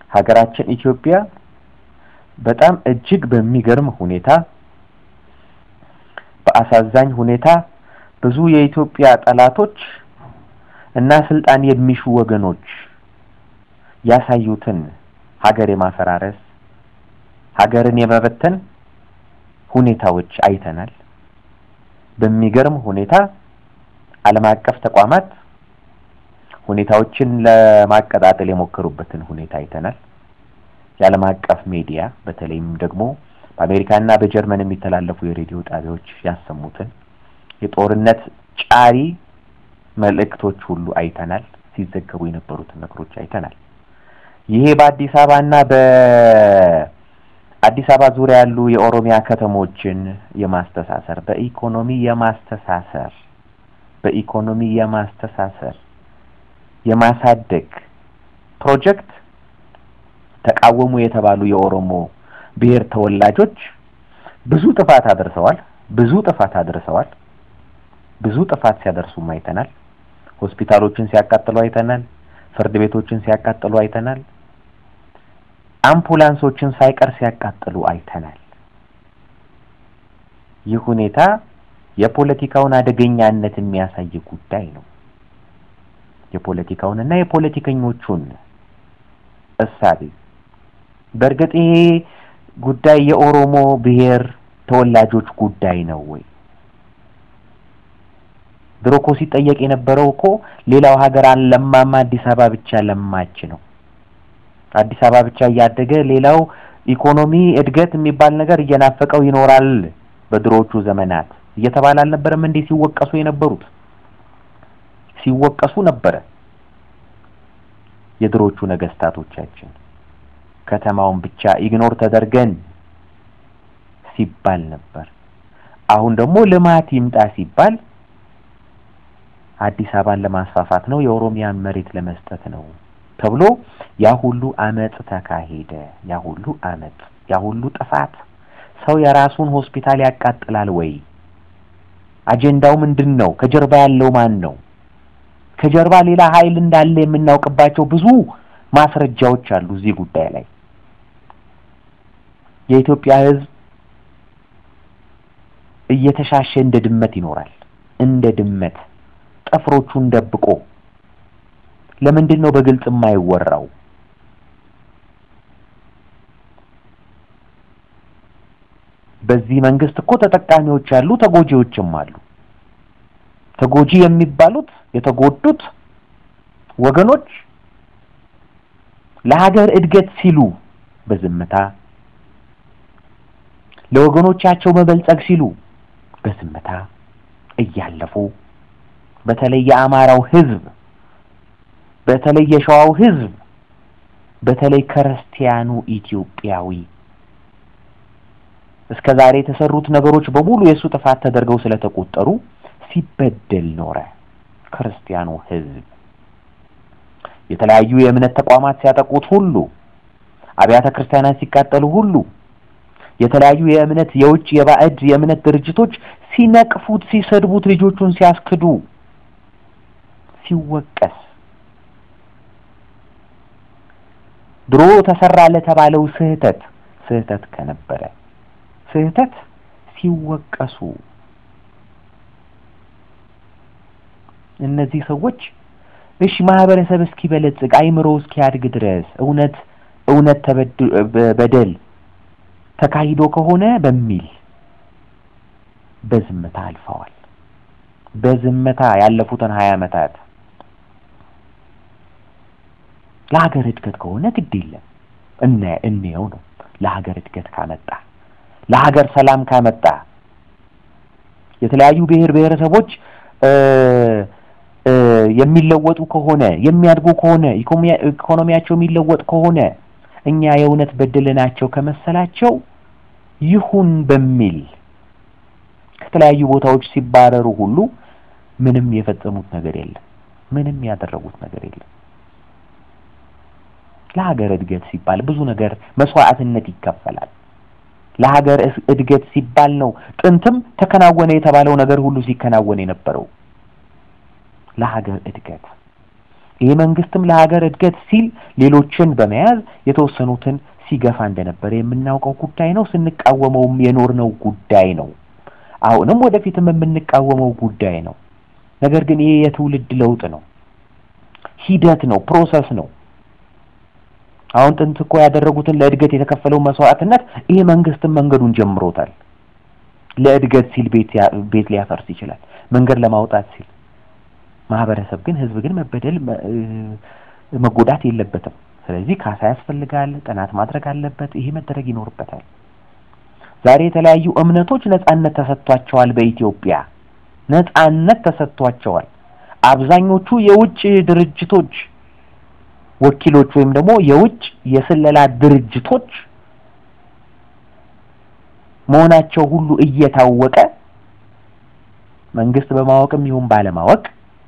ሀገራችን ኢትዮጵያ በጣም እጅግ በሚገርም ሁኔታ በአሳዛኝ ሁኔታ ብዙ የኢትዮጵያ ጠላቶች እና ስልጣን የሚሹ ወገኖች ያሳዩትን ሀገር የማፈራረስ ሀገርን የመበተን ሁኔታዎች አይተናል። በሚገርም ሁኔታ ዓለም አቀፍ ተቋማት ሁኔታዎችን ለማቀጣጠል የሞከሩበትን ሁኔታ አይተናል። የዓለም አቀፍ ሚዲያ በተለይም ደግሞ በአሜሪካና በጀርመን የሚተላለፉ የሬዲዮ ጣቢያዎች ያሰሙትን የጦርነት ጫሪ መልእክቶች ሁሉ አይተናል። ሲዘገቡ የነበሩትን ነገሮች አይተናል። ይሄ በአዲስ አበባና በአዲስ አበባ ዙሪያ ያሉ የኦሮሚያ ከተሞችን የማስተሳሰር በኢኮኖሚ የማስተሳሰር በኢኮኖሚ የማስተሳሰር የማሳደግ ፕሮጀክት ተቃወሙ የተባሉ የኦሮሞ ብሔር ተወላጆች ብዙ ጥፋት አድርሰዋል። ብዙ ጥፋት አድርሰዋል። ብዙ ጥፋት ሲያደርሱም አይተናል። ሆስፒታሎችን ሲያቃጥሉ አይተናል። ፍርድ ቤቶችን ሲያቃጥሉ አይተናል። አምቡላንሶችን ሳይቀር ሲያቃጥሉ አይተናል። ይህ ሁኔታ የፖለቲካውን አደገኛነት የሚያሳይ ጉዳይ ነው። የፖለቲካውን እና የፖለቲከኞቹን እሳቤ በእርግጥ ይሄ ጉዳይ የኦሮሞ ብሔር ተወላጆች ጉዳይ ነው ወይ? ድሮ እኮ ሲጠየቅ የነበረው እኮ ሌላው ሀገር አልለማማ አዲስ አበባ ብቻ ለማች ነው። አዲስ አበባ ብቻ እያደገ ሌላው ኢኮኖሚ እድገት የሚባል ነገር እየናፈቀው ይኖራል በድሮዎቹ ዘመናት እየተባለ አልነበረም እንዴ ሲወቀሱ የነበሩት? ሲወቀሱ ነበረ የድሮቹ ነገስታቶቻችን። ከተማውን ብቻ ኢግኖር ተደርገን ሲባል ነበር። አሁን ደግሞ ልማት ይምጣ ሲባል አዲስ አበባን ለማስፋፋት ነው፣ የኦሮሚያን መሬት ለመስጠት ነው ተብሎ ያ ሁሉ አመጽ ተካሄደ። ያ ሁሉ አመጽ፣ ያ ሁሉ ጥፋት። ሰው የራሱን ሆስፒታል ያቃጥላል ወይ? አጀንዳው ምንድን ነው? ከጀርባ ያለው ማን ነው? ከጀርባ ሌላ ኃይል እንዳለ የምናውቅባቸው ብዙ ማስረጃዎች አሉ እዚህ ጉዳይ ላይ። የኢትዮጵያ ሕዝብ እየተሻሸ እንደ ድመት ይኖራል። እንደ ድመት ጥፍሮቹን ደብቆ ለምንድን ነው በግልጽ የማይወራው? በዚህ መንግስት እኮ ተጠቃሚዎች አሉ፣ ተጎጂዎችም አሉ። ተጎጂ የሚባሉት የተጎዱት ወገኖች ለሀገር እድገት ሲሉ በዝምታ ለወገኖቻቸው መበልጸግ ሲሉ በዝምታ እያለፉ በተለይ የአማራው ህዝብ በተለይ የሸዋው ህዝብ በተለይ ክርስቲያኑ ኢትዮጵያዊ እስከ ዛሬ የተሰሩት ነገሮች በሙሉ የእሱ ጥፋት ተደርገው ስለተቆጠሩ ሲበደል ኖረ። ክርስቲያኑ ህዝብ የተለያዩ የእምነት ተቋማት ሲያጠቁት ሁሉ፣ አብያተ ክርስቲያናት ሲቃጠሉ ሁሉ፣ የተለያዩ የእምነት የውጭ የባዕድ የእምነት ድርጅቶች ሲነቅፉት፣ ሲሰድቡት፣ ልጆቹን ሲያስክዱ ሲወቀስ ድሮ ተሰራ ለተባለው ስህተት ስህተት ከነበረ ስህተት ሲወቀሱ እነዚህ ሰዎች እሺ ማህበረሰብ እስኪበለጽግ አይምሮ እስኪያድግ ድረስ እውነት እውነት በደል ተካሂዶ ከሆነ በሚል በዝምታ አልፈዋል። በዝምታ ያለፉትን ሀያ ዓመታት ለሀገር እድገት ከሆነ ግድ የለም እነ እንየው ነው። ለሀገር እድገት ካመጣ ለሀገር ሰላም ካመጣ የተለያዩ ብሔር ብሔረሰቦች የሚለወጡ ከሆነ የሚያድጉ ከሆነ ኢኮኖሚያቸው የሚለወጥ ከሆነ እኛ የእውነት በደልናቸው ከመሰላቸው ይሁን በሚል ከተለያዩ ቦታዎች ሲባረሩ ሁሉ ምንም የፈጸሙት ነገር የለም። ምንም ያደረጉት ነገር የለም። ለሀገር እድገት ሲባል ብዙ ነገር መስዋዕትነት ይከፈላል። ለሀገር እድገት ሲባል ነው ጥንትም ተከናወነ የተባለው ነገር ሁሉ ሲከናወን የነበረው ለሀገር እድገት። ይህ መንግስትም ለሀገር እድገት ሲል ሌሎችን በመያዝ የተወሰኑትን ሲገፋ እንደነበረ የምናውቀው ጉዳይ ነው። ስንቃወመውም የኖርነው ጉዳይ ነው። አሁንም ወደፊትም የምንቃወመው ጉዳይ ነው። ነገር ግን ይሄ የትውልድ ለውጥ ነው፣ ሂደት ነው፣ ፕሮሰስ ነው። አሁን ጥንት እኮ ያደረጉትን ለእድገት የተከፈለው መስዋዕትነት ይሄ መንግስትም መንገዱን ጀምሮታል። ለእድገት ሲል ቤት ቤት ሊያፈርስ ይችላል፣ መንገድ ለማውጣት ሲል። ማህበረሰብ ግን ህዝብ ግን መበደል መጎዳት የለበትም። ስለዚህ ካሳ ያስፈልጋል፣ ጥናት ማድረግ አለበት። ይሄ መደረግ ይኖርበታል። ዛሬ የተለያዩ እምነቶች ነጻነት ተሰጥቷቸዋል። በኢትዮጵያ ነጻነት ተሰጥቷቸዋል። አብዛኞቹ የውጭ ድርጅቶች ወኪሎች ወይም ደግሞ የውጭ የስለላ ድርጅቶች መሆናቸው ሁሉ እየታወቀ መንግስት በማወቅም ይሁን ባለማወቅ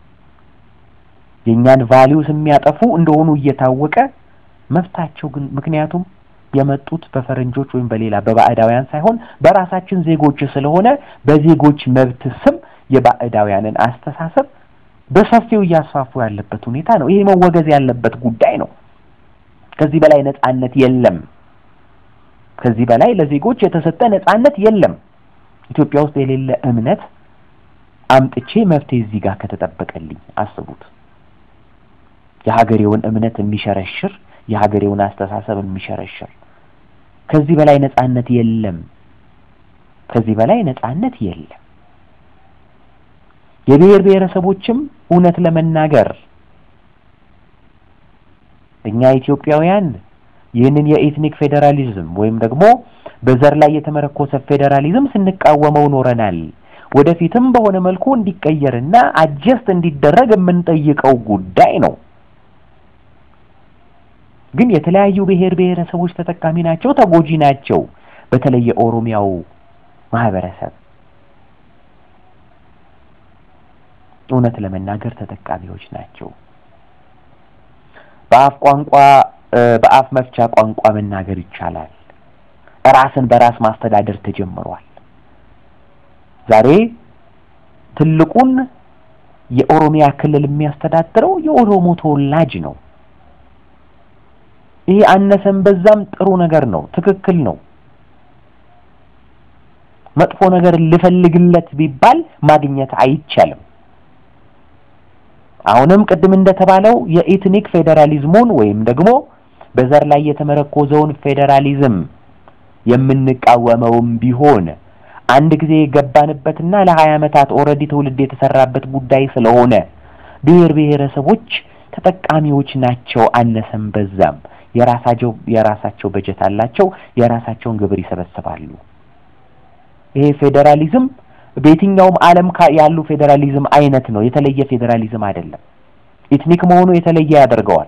የእኛን ቫሊዩስ የሚያጠፉ እንደሆኑ እየታወቀ መብታቸው ግን ምክንያቱም የመጡት በፈረንጆች ወይም በሌላ በባዕዳውያን ሳይሆን በራሳችን ዜጎች ስለሆነ በዜጎች መብት ስም የባዕዳውያንን አስተሳሰብ በሰፊው እያስፋፉ ያለበት ሁኔታ ነው። ይሄ መወገዝ ያለበት ጉዳይ ነው። ከዚህ በላይ ነጻነት የለም። ከዚህ በላይ ለዜጎች የተሰጠ ነጻነት የለም። ኢትዮጵያ ውስጥ የሌለ እምነት አምጥቼ መፍትሄ እዚህ ጋር ከተጠበቀልኝ አስቡት። የሀገሬውን እምነት የሚሸረሽር የሀገሬውን አስተሳሰብ የሚሸረሽር ከዚህ በላይ ነጻነት የለም። ከዚህ በላይ ነጻነት የለም። የብሔር ብሔረሰቦችም እውነት ለመናገር እኛ ኢትዮጵያውያን ይህንን የኤትኒክ ፌዴራሊዝም ወይም ደግሞ በዘር ላይ የተመረኮሰ ፌዴራሊዝም ስንቃወመው ኖረናል። ወደፊትም በሆነ መልኩ እንዲቀየርና አጀስት እንዲደረግ የምንጠይቀው ጉዳይ ነው። ግን የተለያዩ ብሔር ብሔረሰቦች ተጠቃሚ ናቸው፣ ተጎጂ ናቸው። በተለይ የኦሮሚያው ማህበረሰብ እውነት ለመናገር ተጠቃሚዎች ናቸው። በአፍ ቋንቋ በአፍ መፍቻ ቋንቋ መናገር ይቻላል። ራስን በራስ ማስተዳደር ተጀምሯል። ዛሬ ትልቁን የኦሮሚያ ክልል የሚያስተዳድረው የኦሮሞ ተወላጅ ነው። ይሄ አነሰም በዛም ጥሩ ነገር ነው፣ ትክክል ነው። መጥፎ ነገር ልፈልግለት ቢባል ማግኘት አይቻልም። አሁንም ቅድም እንደተባለው የኢትኒክ ፌዴራሊዝሙን ወይም ደግሞ በዘር ላይ የተመረኮዘውን ፌዴራሊዝም የምንቃወመውም ቢሆን አንድ ጊዜ የገባንበትና ለሀያ ዓመታት ኦልሬዲ ትውልድ የተሰራበት ጉዳይ ስለሆነ ብሔር ብሔረሰቦች ተጠቃሚዎች ናቸው። አነሰም በዛም የራሳቸው የራሳቸው በጀት አላቸው። የራሳቸውን ግብር ይሰበስባሉ። ይሄ ፌዴራሊዝም በየትኛውም ዓለም ያሉ ፌዴራሊዝም አይነት ነው። የተለየ ፌዴራሊዝም አይደለም። ኢትኒክ መሆኑ የተለየ ያደርገዋል።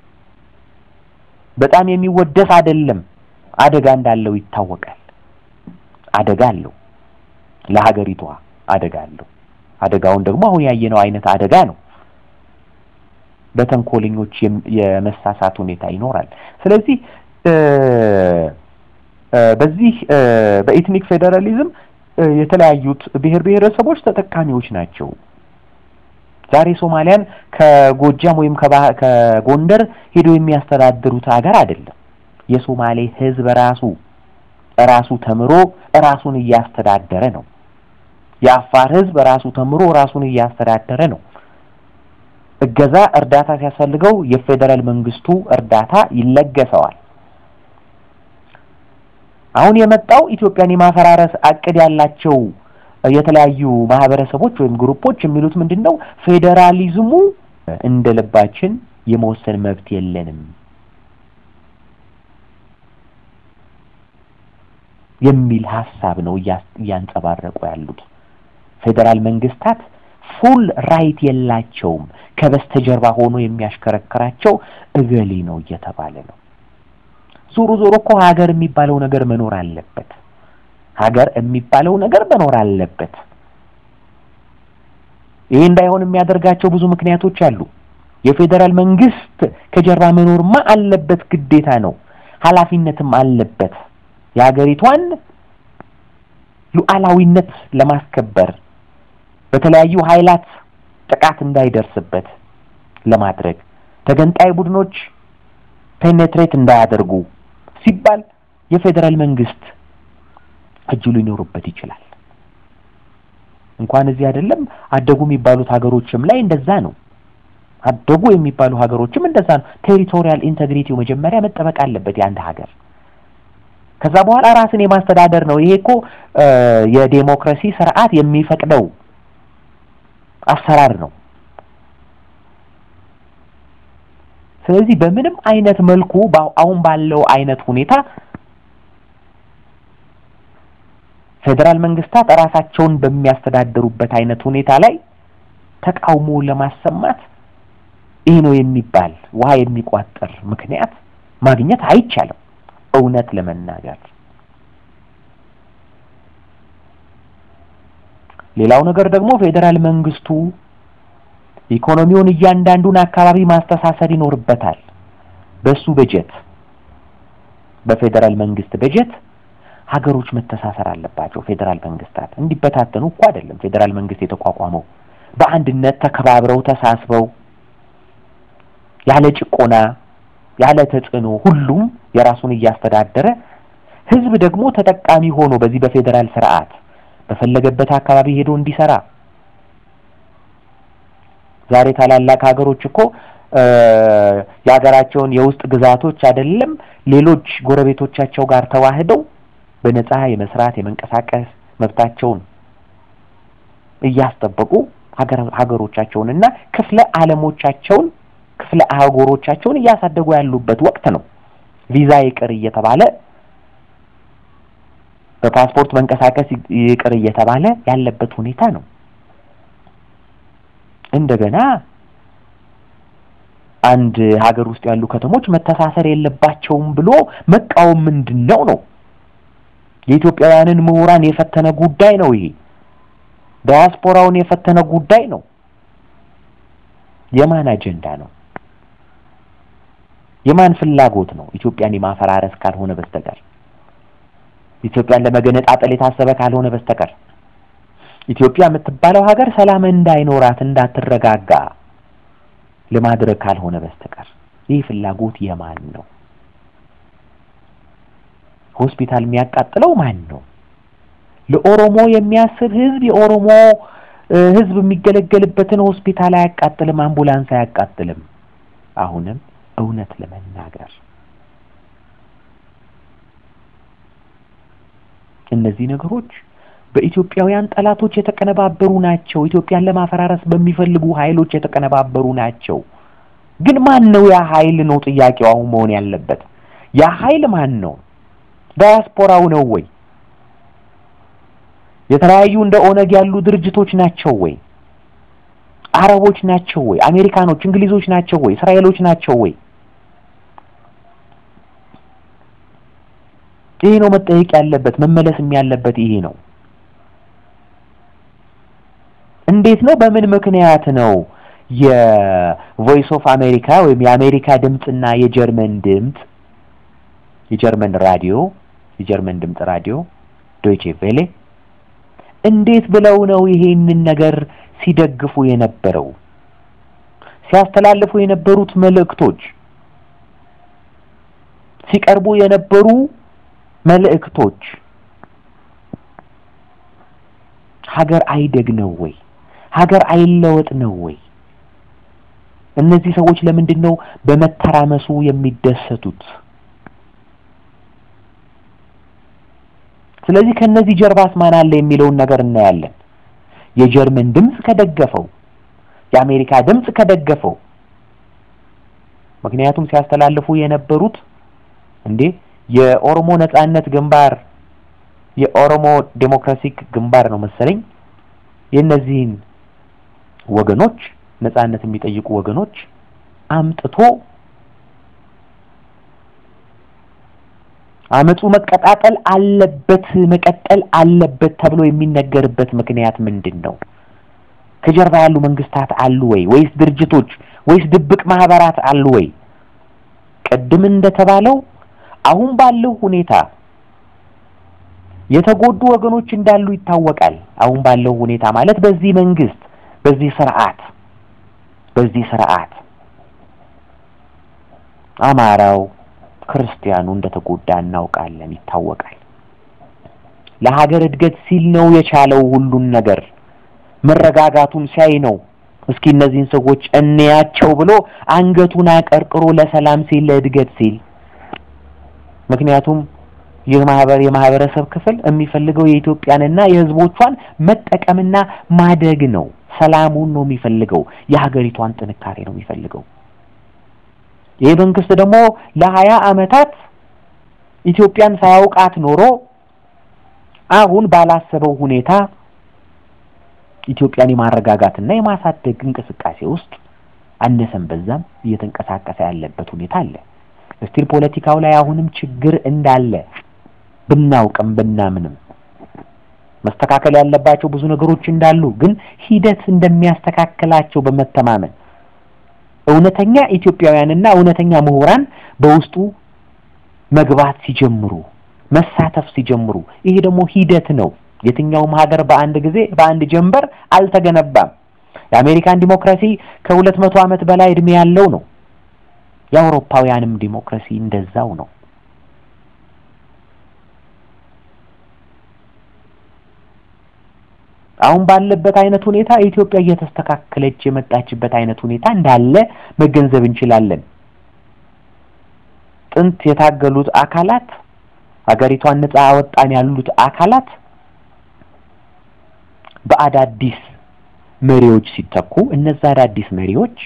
በጣም የሚወደስ አይደለም። አደጋ እንዳለው ይታወቃል። አደጋ አለው። ለሀገሪቷ አደጋ አለው። አደጋውን ደግሞ አሁን ያየነው አይነት አደጋ ነው። በተንኮለኞች የመሳሳት ሁኔታ ይኖራል። ስለዚህ በዚህ በኢትኒክ ፌዴራሊዝም የተለያዩት ብሔር ብሔረሰቦች ተጠቃሚዎች ናቸው። ዛሬ ሶማሊያን ከጎጃም ወይም ከጎንደር ሄዶ የሚያስተዳድሩት ሀገር አይደለም። የሶማሌ ሕዝብ ራሱ ራሱ ተምሮ ራሱን እያስተዳደረ ነው። የአፋር ሕዝብ ራሱ ተምሮ ራሱን እያስተዳደረ ነው። እገዛ፣ እርዳታ ሲያስፈልገው የፌዴራል መንግስቱ እርዳታ ይለገሰዋል። አሁን የመጣው ኢትዮጵያን የማፈራረስ አቅድ ያላቸው የተለያዩ ማህበረሰቦች ወይም ግሩፖች የሚሉት ምንድን ነው? ፌዴራሊዝሙ እንደ ልባችን የመወሰን መብት የለንም የሚል ሀሳብ ነው እያንጸባረቁ ያሉት። ፌዴራል መንግስታት ፉል ራይት የላቸውም፣ ከበስተጀርባ ሆኖ የሚያሽከረክራቸው እገሌ ነው እየተባለ ነው። ዞሮ ዞሮ እኮ ሀገር የሚባለው ነገር መኖር አለበት። ሀገር የሚባለው ነገር መኖር አለበት። ይሄ እንዳይሆን የሚያደርጋቸው ብዙ ምክንያቶች አሉ። የፌዴራል መንግስት ከጀርባ መኖርማ አለበት፣ ግዴታ ነው፣ ኃላፊነትም አለበት። የሀገሪቷን ሉዓላዊነት ለማስከበር በተለያዩ ኃይላት ጥቃት እንዳይደርስበት ለማድረግ ተገንጣይ ቡድኖች ፔኔትሬት እንዳያደርጉ ሲባል የፌዴራል መንግስት እጁ ሊኖርበት ይችላል። እንኳን እዚህ አይደለም አደጉ የሚባሉት ሀገሮችም ላይ እንደዛ ነው። አደጉ የሚባሉ ሀገሮችም እንደዛ ነው። ቴሪቶሪያል ኢንቴግሪቲው መጀመሪያ መጠበቅ አለበት የአንድ ሀገር። ከዛ በኋላ ራስን የማስተዳደር ነው። ይሄ እኮ የዴሞክራሲ ስርዓት የሚፈቅደው አሰራር ነው። ስለዚህ በምንም አይነት መልኩ አሁን ባለው አይነት ሁኔታ ፌዴራል መንግስታት ራሳቸውን በሚያስተዳድሩበት አይነት ሁኔታ ላይ ተቃውሞ ለማሰማት ይህ ነው የሚባል ውሃ የሚቋጠር ምክንያት ማግኘት አይቻልም። እውነት ለመናገር ሌላው ነገር ደግሞ ፌዴራል መንግስቱ ኢኮኖሚውን እያንዳንዱን አካባቢ ማስተሳሰር ይኖርበታል። በሱ በጀት በፌዴራል መንግስት በጀት ሀገሮች መተሳሰር አለባቸው። ፌዴራል መንግስታት እንዲበታተኑ እኮ አይደለም ፌዴራል መንግስት የተቋቋመው በአንድነት ተከባብረው ተሳስበው ያለ ጭቆና ያለ ተጽዕኖ ሁሉም የራሱን እያስተዳደረ ህዝብ ደግሞ ተጠቃሚ ሆኖ በዚህ በፌዴራል ስርዓት በፈለገበት አካባቢ ሄዶ እንዲሰራ ዛሬ ታላላቅ ሀገሮች እኮ የሀገራቸውን የውስጥ ግዛቶች አይደለም ሌሎች ጎረቤቶቻቸው ጋር ተዋህደው በነጻ የመስራት የመንቀሳቀስ መብታቸውን እያስጠበቁ ሀገሮቻቸውንና ክፍለ ዓለሞቻቸውን ክፍለ አህጉሮቻቸውን እያሳደጉ ያሉበት ወቅት ነው። ቪዛ ይቅር እየተባለ በፓስፖርት መንቀሳቀስ ይቅር እየተባለ ያለበት ሁኔታ ነው። እንደገና አንድ ሀገር ውስጥ ያሉ ከተሞች መተሳሰር የለባቸውም ብሎ መቃወም ምንድን ነው ነው? የኢትዮጵያውያንን ምሁራን የፈተነ ጉዳይ ነው። ይሄ ዳያስፖራውን የፈተነ ጉዳይ ነው። የማን አጀንዳ ነው? የማን ፍላጎት ነው? ኢትዮጵያን የማፈራረስ ካልሆነ በስተቀር ኢትዮጵያን ለመገነጣጠል የታሰበ ካልሆነ በስተቀር ኢትዮጵያ የምትባለው ሀገር ሰላም እንዳይኖራት እንዳትረጋጋ ለማድረግ ካልሆነ በስተቀር ይህ ፍላጎት የማን ነው? ሆስፒታል የሚያቃጥለው ማን ነው? ለኦሮሞ የሚያስብ ህዝብ የኦሮሞ ህዝብ የሚገለገልበትን ሆስፒታል አያቃጥልም፣ አምቡላንስ አያቃጥልም። አሁንም እውነት ለመናገር እነዚህ ነገሮች በኢትዮጵያውያን ጠላቶች የተቀነባበሩ ናቸው። ኢትዮጵያን ለማፈራረስ በሚፈልጉ ኃይሎች የተቀነባበሩ ናቸው። ግን ማን ነው ያ ኃይል ነው ጥያቄው አሁን መሆን ያለበት። ያ ኃይል ማን ነው? ዳያስፖራው ነው ወይ? የተለያዩ እንደ ኦነግ ያሉ ድርጅቶች ናቸው ወይ? አረቦች ናቸው ወይ? አሜሪካኖች፣ እንግሊዞች ናቸው ወይ? እስራኤሎች ናቸው ወይ? ይሄ ነው መጠየቅ ያለበት፣ መመለስም ያለበት ይሄ ነው። እንዴት ነው? በምን ምክንያት ነው የቮይስ ኦፍ አሜሪካ ወይም የአሜሪካ ድምፅና የጀርመን ድምፅ የጀርመን ራዲዮ የጀርመን ድምፅ ራዲዮ ዶይቼ ቬሌ እንዴት ብለው ነው ይሄንን ነገር ሲደግፉ የነበረው? ሲያስተላልፉ የነበሩት መልእክቶች ሲቀርቡ የነበሩ መልእክቶች ሀገር አይደግ ነው ወይ? ሀገር አይለወጥ ነው ወይ? እነዚህ ሰዎች ለምንድን ነው በመተራመሱ የሚደሰቱት? ስለዚህ ከነዚህ ጀርባስ ማን አለ የሚለውን ነገር እናያለን። የጀርመን ድምፅ ከደገፈው፣ የአሜሪካ ድምፅ ከደገፈው፣ ምክንያቱም ሲያስተላልፉ የነበሩት እንዴ የኦሮሞ ነጻነት ግንባር የኦሮሞ ዴሞክራሲክ ግንባር ነው መሰለኝ የእነዚህን ወገኖች ነጻነት የሚጠይቁ ወገኖች አምጥቶ አመፁ መቀጣጠል አለበት መቀጠል አለበት ተብሎ የሚነገርበት ምክንያት ምንድን ነው? ከጀርባ ያሉ መንግስታት አሉ ወይ? ወይስ ድርጅቶች ወይስ ድብቅ ማህበራት አሉ ወይ? ቅድም እንደተባለው አሁን ባለው ሁኔታ የተጎዱ ወገኖች እንዳሉ ይታወቃል። አሁን ባለው ሁኔታ ማለት በዚህ መንግስት በዚህ ስርዓት በዚህ ስርዓት አማራው፣ ክርስቲያኑ እንደተጎዳ እናውቃለን፣ ይታወቃል። ለሀገር እድገት ሲል ነው የቻለው ሁሉን ነገር መረጋጋቱን ሲያይ ነው እስኪ እነዚህን ሰዎች እንያቸው ብሎ አንገቱን አቀርቅሮ ለሰላም ሲል ለእድገት ሲል ምክንያቱም ይህ ማህበር የማህበረሰብ ክፍል የሚፈልገው የኢትዮጵያንና የሕዝቦቿን መጠቀምና ማደግ ነው። ሰላሙን ነው የሚፈልገው። የሀገሪቷን ጥንካሬ ነው የሚፈልገው። ይህ መንግስት ደግሞ ለሀያ ዓመታት ኢትዮጵያን ሳያውቃት ኖሮ አሁን ባላሰበው ሁኔታ ኢትዮጵያን የማረጋጋትና የማሳደግ እንቅስቃሴ ውስጥ አነሰም በዛም እየተንቀሳቀሰ ያለበት ሁኔታ አለ። እስቲል ፖለቲካው ላይ አሁንም ችግር እንዳለ ብናውቅም ብናምንም መስተካከል ያለባቸው ብዙ ነገሮች እንዳሉ ግን ሂደት እንደሚያስተካክላቸው በመተማመን እውነተኛ ኢትዮጵያውያንና እውነተኛ ምሁራን በውስጡ መግባት ሲጀምሩ መሳተፍ ሲጀምሩ ይሄ ደግሞ ሂደት ነው። የትኛውም ሀገር በአንድ ጊዜ በአንድ ጀንበር አልተገነባም። የአሜሪካን ዲሞክራሲ ከሁለት መቶ ዓመት በላይ እድሜ ያለው ነው። የአውሮፓውያንም ዲሞክራሲ እንደዛው ነው። አሁን ባለበት አይነት ሁኔታ ኢትዮጵያ እየተስተካከለች የመጣችበት አይነት ሁኔታ እንዳለ መገንዘብ እንችላለን። ጥንት የታገሉት አካላት ሀገሪቷን ነጻ አወጣን ያሉት አካላት በአዳዲስ መሪዎች ሲተኩ እነዛ አዳዲስ መሪዎች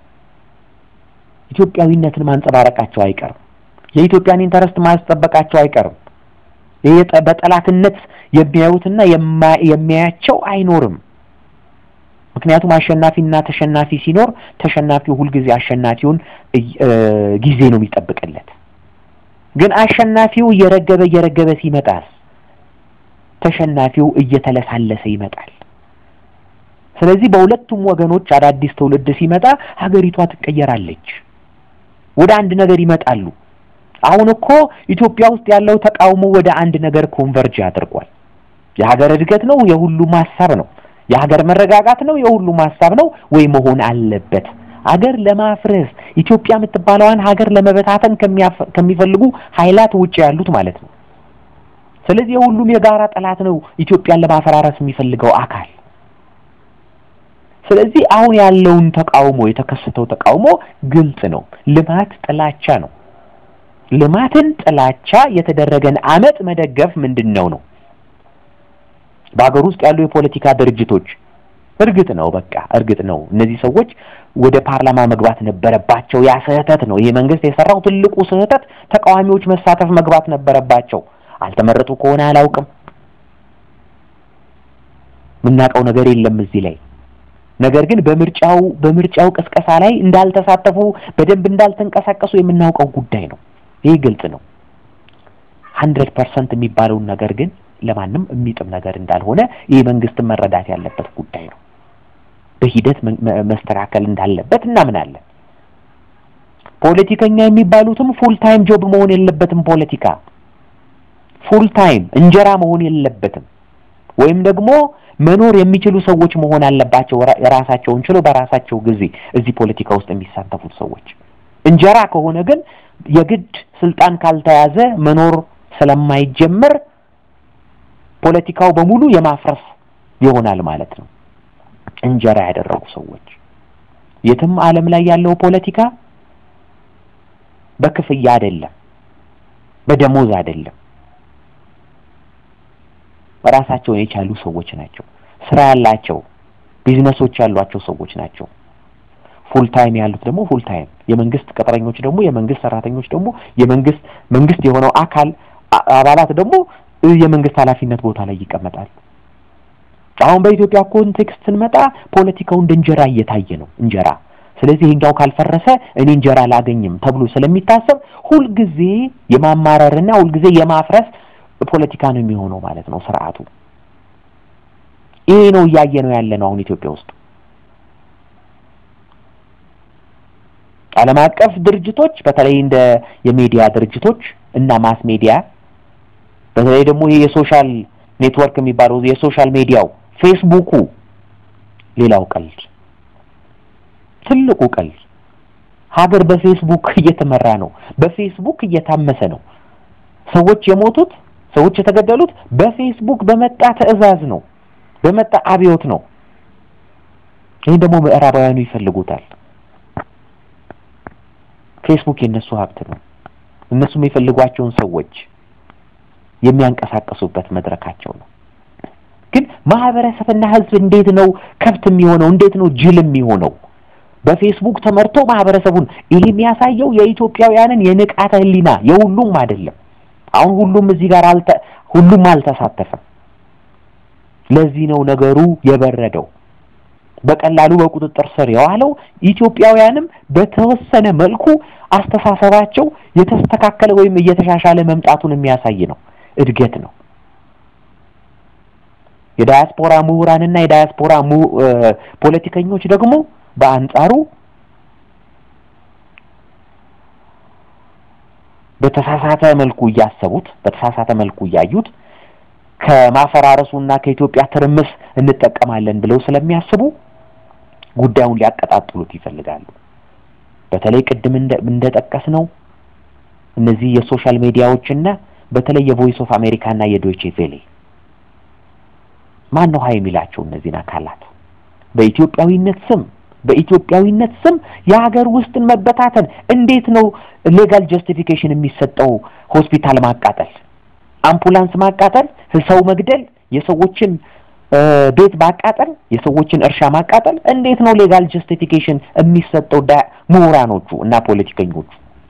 ኢትዮጵያዊነትን ማንጸባረቃቸው አይቀርም። የኢትዮጵያን ኢንተረስት ማስጠበቃቸው አይቀርም። ይሄ በጠላትነት የሚያዩትና የሚያያቸው አይኖርም። ምክንያቱም አሸናፊና ተሸናፊ ሲኖር ተሸናፊው ሁልጊዜ አሸናፊውን ጊዜ ነው የሚጠብቅለት። ግን አሸናፊው እየረገበ እየረገበ ሲመጣስ ተሸናፊው እየተለሳለሰ ይመጣል። ስለዚህ በሁለቱም ወገኖች አዳዲስ ትውልድ ሲመጣ ሀገሪቷ ትቀየራለች፣ ወደ አንድ ነገር ይመጣሉ። አሁን እኮ ኢትዮጵያ ውስጥ ያለው ተቃውሞ ወደ አንድ ነገር ኮንቨርጅ አድርጓል። የሀገር እድገት ነው፣ የሁሉም ሀሳብ ነው። የሀገር መረጋጋት ነው፣ የሁሉም ሀሳብ ነው ወይ መሆን አለበት። ሀገር ለማፍረስ ኢትዮጵያ የምትባለዋን ሀገር ለመበታተን ከሚፈልጉ ኃይላት ውጭ ያሉት ማለት ነው። ስለዚህ የሁሉም የጋራ ጠላት ነው ኢትዮጵያን ለማፈራረስ የሚፈልገው አካል። ስለዚህ አሁን ያለውን ተቃውሞ የተከሰተው ተቃውሞ ግልጽ ነው። ልማት ጥላቻ ነው። ልማትን ጥላቻ የተደረገን አመፅ መደገፍ ምንድን ነው ነው? በሀገር ውስጥ ያሉ የፖለቲካ ድርጅቶች እርግጥ ነው በቃ እርግጥ ነው እነዚህ ሰዎች ወደ ፓርላማ መግባት ነበረባቸው። ያ ስህተት ነው። ይሄ መንግስት የሰራው ትልቁ ስህተት ተቃዋሚዎች መሳተፍ መግባት ነበረባቸው። አልተመረጡ ከሆነ አላውቅም፣ የምናውቀው ነገር የለም እዚህ ላይ ነገር ግን በምርጫው በምርጫው ቅስቀሳ ላይ እንዳልተሳተፉ በደንብ እንዳልተንቀሳቀሱ የምናውቀው ጉዳይ ነው። ይህ ግልጽ ነው። ሀንድረድ ፐርሰንት የሚባለውን ነገር ግን ለማንም የሚጥም ነገር እንዳልሆነ ይህ መንግስትን መረዳት ያለበት ጉዳይ ነው። በሂደት መስተካከል እንዳለበት እናምናለን። ፖለቲከኛ የሚባሉትም ፉል ታይም ጆብ መሆን የለበትም። ፖለቲካ ፉል ታይም እንጀራ መሆን የለበትም። ወይም ደግሞ መኖር የሚችሉ ሰዎች መሆን አለባቸው። የራሳቸውን ችለው በራሳቸው ጊዜ እዚህ ፖለቲካ ውስጥ የሚሳተፉት ሰዎች እንጀራ ከሆነ ግን የግድ ስልጣን ካልተያዘ መኖር ስለማይጀመር ፖለቲካው በሙሉ የማፍረስ ይሆናል ማለት ነው። እንጀራ ያደረጉ ሰዎች የትም ዓለም ላይ ያለው ፖለቲካ በክፍያ አይደለም፣ በደሞዝ አይደለም። ራሳቸውን የቻሉ ሰዎች ናቸው። ስራ ያላቸው ቢዝነሶች ያሏቸው ሰዎች ናቸው። ፉል ታይም ያሉት ደግሞ ፉል ታይም፣ የመንግስት ቅጥረኞች ደግሞ የመንግስት ሰራተኞች ደግሞ የመንግስት መንግስት የሆነው አካል አባላት ደግሞ የመንግስት ኃላፊነት ቦታ ላይ ይቀመጣል። አሁን በኢትዮጵያ ኮንቴክስት ስንመጣ ፖለቲካው እንደ እንጀራ እየታየ ነው። እንጀራ ስለዚህ ይሄኛው ካልፈረሰ እኔ እንጀራ አላገኝም ተብሎ ስለሚታሰብ ሁልጊዜ የማማረርና ሁልጊዜ የማፍረስ ፖለቲካ ነው የሚሆነው ማለት ነው ስርዓቱ። ይሄ ነው እያየ ነው ያለ ነው አሁን ኢትዮጵያ ውስጥ። ዓለም አቀፍ ድርጅቶች በተለይ እንደ የሚዲያ ድርጅቶች እና ማስ ሚዲያ በተለይ ደግሞ ይሄ የሶሻል ኔትወርክ የሚባለው የሶሻል ሚዲያው ፌስቡኩ፣ ሌላው ቀልድ፣ ትልቁ ቀልድ ሀገር በፌስቡክ እየተመራ ነው። በፌስቡክ እየታመሰ ነው። ሰዎች የሞቱት ሰዎች የተገደሉት በፌስቡክ በመጣ ትዕዛዝ ነው፣ በመጣ አብዮት ነው። ይህን ደግሞ ምዕራባውያኑ ይፈልጉታል። ፌስቡክ የእነሱ ሀብት ነው። እነሱ የሚፈልጓቸውን ሰዎች የሚያንቀሳቀሱበት መድረካቸው ነው። ግን ማህበረሰብና ህዝብ እንዴት ነው ከብት የሚሆነው? እንዴት ነው ጅል የሚሆነው? በፌስቡክ ተመርቶ ማህበረሰቡን ይህ የሚያሳየው የኢትዮጵያውያንን የንቃተ ህሊና የሁሉም አይደለም። አሁን ሁሉም እዚህ ጋር አልተ ሁሉም አልተሳተፈም። ለዚህ ነው ነገሩ የበረደው በቀላሉ በቁጥጥር ስር የዋለው። ኢትዮጵያውያንም በተወሰነ መልኩ አስተሳሰባቸው የተስተካከለ ወይም እየተሻሻለ መምጣቱን የሚያሳይ ነው። እድገት ነው። የዳያስፖራ ምሁራንና የዳያስፖራ ፖለቲከኞች ደግሞ በአንጻሩ በተሳሳተ መልኩ እያሰቡት በተሳሳተ መልኩ እያዩት ከማፈራረሱና ከኢትዮጵያ ትርምስ እንጠቀማለን ብለው ስለሚያስቡ ጉዳዩን ሊያቀጣጥሉት ይፈልጋሉ። በተለይ ቅድም እንደጠቀስ ነው እነዚህ የሶሻል ሚዲያዎችና በተለይ የቮይስ ኦፍ አሜሪካና የዶይቼ ቬሌ ማን ነው ሀይ የሚላቸው እነዚህን አካላት በኢትዮጵያዊነት ስም በኢትዮጵያዊነት ስም የሀገር ውስጥን መበታተን እንዴት ነው ሌጋል ጀስቲፊኬሽን የሚሰጠው? ሆስፒታል ማቃጠል፣ አምቡላንስ ማቃጠል፣ ሰው መግደል፣ የሰዎችን ቤት ማቃጠል፣ የሰዎችን እርሻ ማቃጠል እንዴት ነው ሌጋል ጀስቲፊኬሽን የሚሰጠው? ምሁራኖቹ እና ፖለቲከኞቹ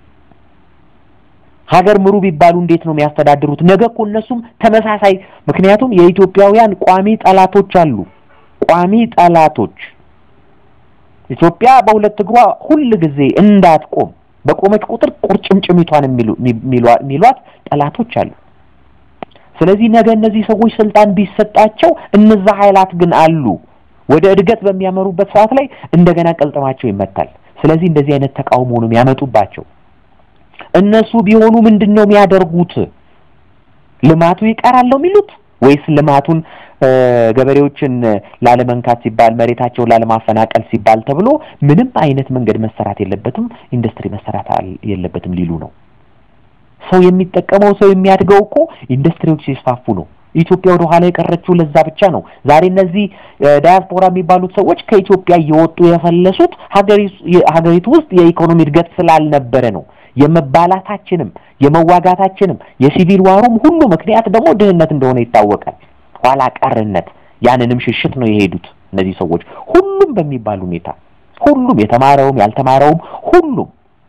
ሀገር ምሩ ቢባሉ እንዴት ነው የሚያስተዳድሩት? ነገ እኮ እነሱም ተመሳሳይ ምክንያቱም የኢትዮጵያውያን ቋሚ ጠላቶች አሉ። ቋሚ ጠላቶች ኢትዮጵያ በሁለት እግሯ ሁል ጊዜ እንዳትቆም በቆመች ቁጥር ቁርጭምጭሚቷን የሚሏት ጠላቶች አሉ። ስለዚህ ነገ እነዚህ ሰዎች ስልጣን ቢሰጣቸው እነዛ ኃይላት ግን አሉ። ወደ እድገት በሚያመሩበት ሰዓት ላይ እንደገና ቅልጥማቸው ይመታል። ስለዚህ እንደዚህ አይነት ተቃውሞ ነው የሚያመጡባቸው። እነሱ ቢሆኑ ምንድን ነው የሚያደርጉት? ልማቱ ይቀራል ነው የሚሉት ወይስ ልማቱን ገበሬዎችን ላለመንካት ሲባል መሬታቸውን ላለማፈናቀል ሲባል ተብሎ ምንም አይነት መንገድ መሰራት የለበትም፣ ኢንዱስትሪ መሰራት የለበትም ሊሉ ነው? ሰው የሚጠቀመው ሰው የሚያድገው እኮ ኢንዱስትሪዎች ሲስፋፉ ነው። ኢትዮጵያ ወደ ኋላ የቀረችው ለዛ ብቻ ነው። ዛሬ እነዚህ ዳያስፖራ የሚባሉት ሰዎች ከኢትዮጵያ እየወጡ የፈለሱት ሀገሪቱ ውስጥ የኢኮኖሚ እድገት ስላልነበረ ነው። የመባላታችንም የመዋጋታችንም የሲቪል ዋሩም ሁሉ ምክንያት ደግሞ ድህነት እንደሆነ ይታወቃል። ኋላ ቀርነት፣ ያንንም ሽሽት ነው የሄዱት እነዚህ ሰዎች ሁሉም በሚባል ሁኔታ ሁሉም የተማረውም ያልተማረውም ሁሉም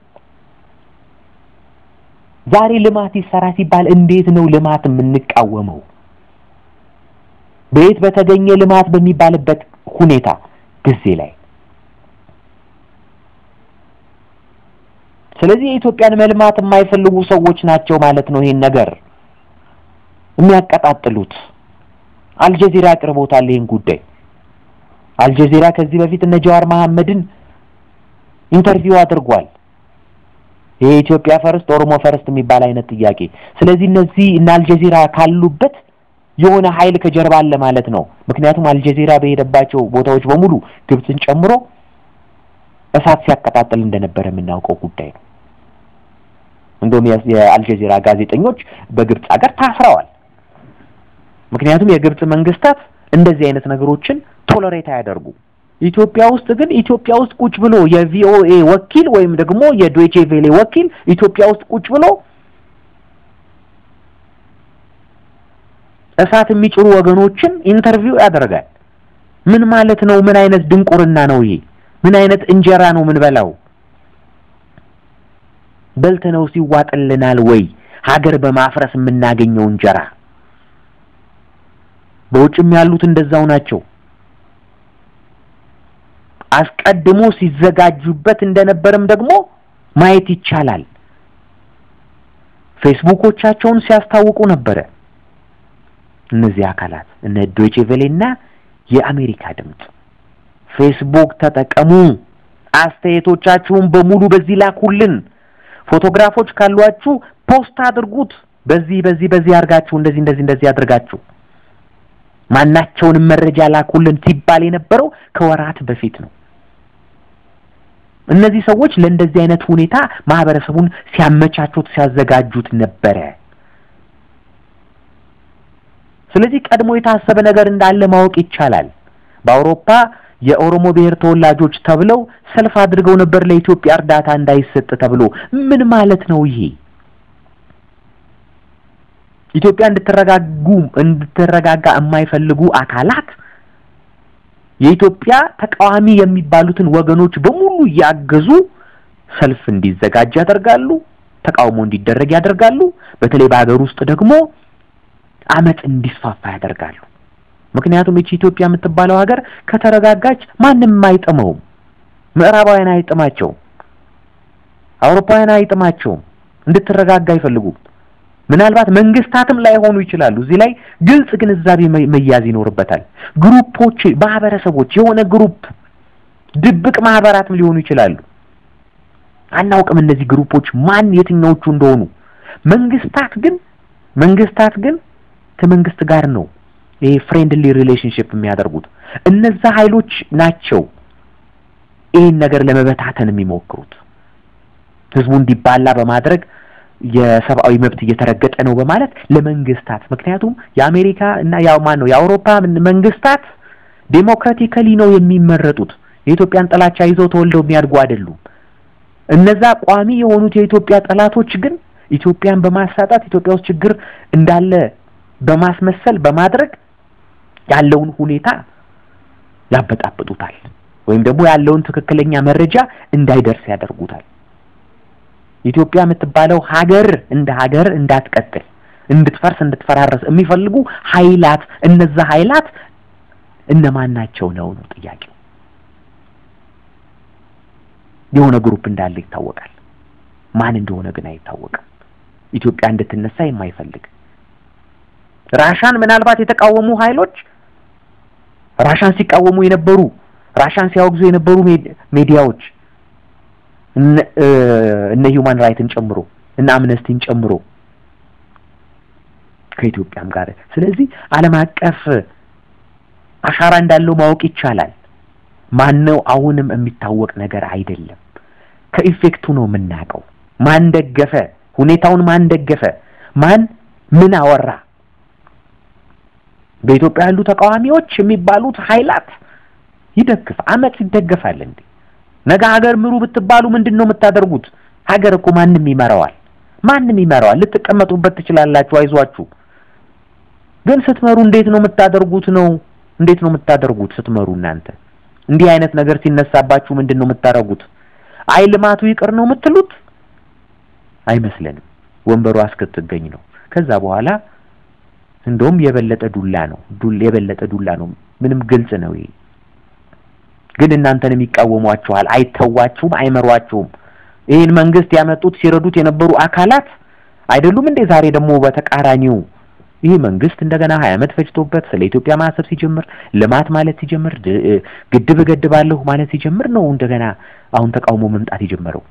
ዛሬ ልማት ይሰራ ሲባል እንዴት ነው ልማት የምንቃወመው? በየት በተገኘ ልማት በሚባልበት ሁኔታ ጊዜ ላይ ስለዚህ የኢትዮጵያን መልማት የማይፈልጉ ሰዎች ናቸው ማለት ነው። ይሄን ነገር የሚያቀጣጥሉት አልጀዚራ አቅርቦታል። ይሄን ጉዳይ አልጀዚራ ከዚህ በፊት እነ ጀዋር መሐመድን ኢንተርቪው አድርጓል። ይሄ ኢትዮጵያ ፈርስት ኦሮሞ ፈርስት የሚባል አይነት ጥያቄ። ስለዚህ እነዚህ እና አልጀዚራ ካሉበት የሆነ ኃይል ከጀርባ አለ ማለት ነው። ምክንያቱም አልጀዚራ በሄደባቸው ቦታዎች በሙሉ ግብፅን ጨምሮ እሳት ሲያቀጣጥል እንደነበረ የምናውቀው ጉዳይ ነው። እንደውም የአልጀዚራ ጋዜጠኞች በግብፅ ሀገር ታስረዋል። ምክንያቱም የግብፅ መንግስታት እንደዚህ አይነት ነገሮችን ቶለሬት አያደርጉ። ኢትዮጵያ ውስጥ ግን ኢትዮጵያ ውስጥ ቁጭ ብሎ የቪኦኤ ወኪል ወይም ደግሞ የዶይቼ ቬሌ ወኪል ኢትዮጵያ ውስጥ ቁጭ ብሎ እሳት የሚጭሩ ወገኖችን ኢንተርቪው ያደርጋል። ምን ማለት ነው? ምን አይነት ድንቁርና ነው ይሄ? ምን አይነት እንጀራ ነው ምን በላው? በልተነው ሲዋጥልናል ወይ? ሀገር በማፍረስ የምናገኘው እንጀራ። በውጭም ያሉት እንደዛው ናቸው። አስቀድሞ ሲዘጋጁበት እንደነበርም ደግሞ ማየት ይቻላል። ፌስቡኮቻቸውን ሲያስታውቁ ነበረ። እነዚህ አካላት እነ ዶይቼ ቬሌና የአሜሪካ ድምፅ ፌስቡክ ተጠቀሙ። አስተያየቶቻችሁን በሙሉ በዚህ ላኩልን። ፎቶግራፎች ካሏችሁ ፖስት አድርጉት። በዚህ በዚህ በዚህ አድርጋችሁ እንደዚህ እንደዚህ እንደዚህ አድርጋችሁ ማናቸውንም መረጃ ላኩልን ሲባል የነበረው ከወራት በፊት ነው። እነዚህ ሰዎች ለእንደዚህ አይነት ሁኔታ ማህበረሰቡን ሲያመቻቹት ሲያዘጋጁት ነበረ። ስለዚህ ቀድሞ የታሰበ ነገር እንዳለ ማወቅ ይቻላል። በአውሮፓ የኦሮሞ ብሔር ተወላጆች ተብለው ሰልፍ አድርገው ነበር ለኢትዮጵያ እርዳታ እንዳይሰጥ ተብሎ። ምን ማለት ነው ይሄ? ኢትዮጵያ እንድትረጋጉ እንድትረጋጋ የማይፈልጉ አካላት የኢትዮጵያ ተቃዋሚ የሚባሉትን ወገኖች በሙሉ እያገዙ ሰልፍ እንዲዘጋጅ ያደርጋሉ። ተቃውሞ እንዲደረግ ያደርጋሉ። በተለይ በሀገር ውስጥ ደግሞ አመፅ እንዲስፋፋ ያደርጋሉ። ምክንያቱም እቺ ኢትዮጵያ የምትባለው ሀገር ከተረጋጋች ማንም አይጥመውም። ምዕራባውያን አይጥማቸውም። አውሮፓውያን አይጥማቸውም። እንድትረጋጋ አይፈልጉም። ምናልባት መንግስታትም ላይሆኑ ይችላሉ። እዚህ ላይ ግልጽ ግንዛቤ መያዝ ይኖርበታል። ግሩፖች፣ ማህበረሰቦች፣ የሆነ ግሩፕ ድብቅ ማህበራትም ሊሆኑ ይችላሉ። አናውቅም እነዚህ ግሩፖች ማን የትኛዎቹ እንደሆኑ። መንግስታት ግን መንግስታት ግን ከመንግስት ጋር ነው ይሄ ፍሬንድሊ ሪሌሽንሽፕ የሚያደርጉት። እነዛ ኃይሎች ናቸው ይህን ነገር ለመበታተን የሚሞክሩት ህዝቡ እንዲባላ በማድረግ የሰብአዊ መብት እየተረገጠ ነው በማለት ለመንግስታት ምክንያቱም የአሜሪካ እና ያው ማን ነው የአውሮፓ መንግስታት ዴሞክራቲካሊ ነው የሚመረጡት። የኢትዮጵያን ጥላቻ ይዘው ተወልደው የሚያድጉ አይደሉም። እነዛ ቋሚ የሆኑት የኢትዮጵያ ጠላቶች ግን ኢትዮጵያን በማሳጣት ኢትዮጵያ ውስጥ ችግር እንዳለ በማስመሰል በማድረግ ያለውን ሁኔታ ያበጣብጡታል፣ ወይም ደግሞ ያለውን ትክክለኛ መረጃ እንዳይደርስ ያደርጉታል። ኢትዮጵያ የምትባለው ሀገር እንደ ሀገር እንዳትቀጥል እንድትፈርስ እንድትፈራረስ የሚፈልጉ ኃይላት እነዛ ኃይላት እነማን ናቸው ነው ነው ጥያቄው። የሆነ ግሩፕ እንዳለ ይታወቃል። ማን እንደሆነ ግን አይታወቅም። ኢትዮጵያ እንድትነሳ የማይፈልግ ራሻን ምናልባት የተቃወሙ ኃይሎች ራሻን ሲቃወሙ የነበሩ ራሻን ሲያወግዙ የነበሩ ሜዲያዎች እነ ሂውማን ራይትን ጨምሮ እነ አምነስቲን ጨምሮ ከኢትዮጵያም ጋር ስለዚህ ዓለም አቀፍ አሻራ እንዳለው ማወቅ ይቻላል። ማነው አሁንም የሚታወቅ ነገር አይደለም። ከኢፌክቱ ነው የምናውቀው። ማን ደገፈ ሁኔታውን፣ ማን ደገፈ፣ ማን ምን አወራ። በኢትዮጵያ ያሉ ተቃዋሚዎች የሚባሉት ኃይላት ይደግፍ አመፅ ይደገፋል እንዴ? ነገ ሀገር ምሩ ብትባሉ ምንድን ነው የምታደርጉት? ሀገር እኮ ማንም ይመራዋል፣ ማንም ይመራዋል። ልትቀመጡበት ትችላላችሁ፣ አይዟችሁ። ግን ስትመሩ እንዴት ነው የምታደርጉት? ነው እንዴት ነው የምታደርጉት ስትመሩ? እናንተ እንዲህ አይነት ነገር ሲነሳባችሁ ምንድን ነው የምታደርጉት? አይ ልማቱ ይቅር ነው የምትሉት? አይመስለንም። ወንበሩ እስክትገኝ ነው። ከዛ በኋላ እንደውም የበለጠ ዱላ ነው ዱል የበለጠ ዱላ ነው። ምንም ግልጽ ነው ይሄ። ግን እናንተንም ይቃወሟችኋል፣ አይተዋችሁም፣ አይመሯችሁም። ይህን መንግስት ያመጡት ሲረዱት የነበሩ አካላት አይደሉም እንዴ? ዛሬ ደግሞ በተቃራኒው ይህ መንግስት እንደገና ሀያ ዓመት ፈጅቶበት ስለ ኢትዮጵያ ማሰብ ሲጀምር ልማት ማለት ሲጀምር ግድብ እገድባለሁ ማለት ሲጀምር ነው እንደገና አሁን ተቃውሞ መምጣት የጀመረው።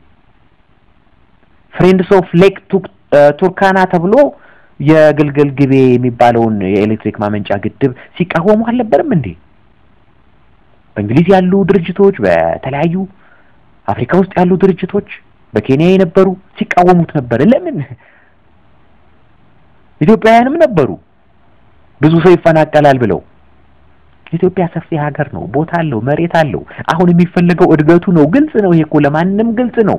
ፍሬንድስ ኦፍ ሌክ ቱርካና ተብሎ የግልገል ግቤ የሚባለውን የኤሌክትሪክ ማመንጫ ግድብ ሲቃወሙ አልነበረም እንዴ? በእንግሊዝ ያሉ ድርጅቶች፣ በተለያዩ አፍሪካ ውስጥ ያሉ ድርጅቶች፣ በኬንያ የነበሩ ሲቃወሙት ነበረ። ለምን? ኢትዮጵያውያንም ነበሩ ብዙ ሰው ይፈናቀላል ብለው። ኢትዮጵያ ሰፊ ሀገር ነው፣ ቦታ አለው፣ መሬት አለው። አሁን የሚፈለገው እድገቱ ነው። ግልጽ ነው። ይሄ እኮ ለማንም ግልጽ ነው።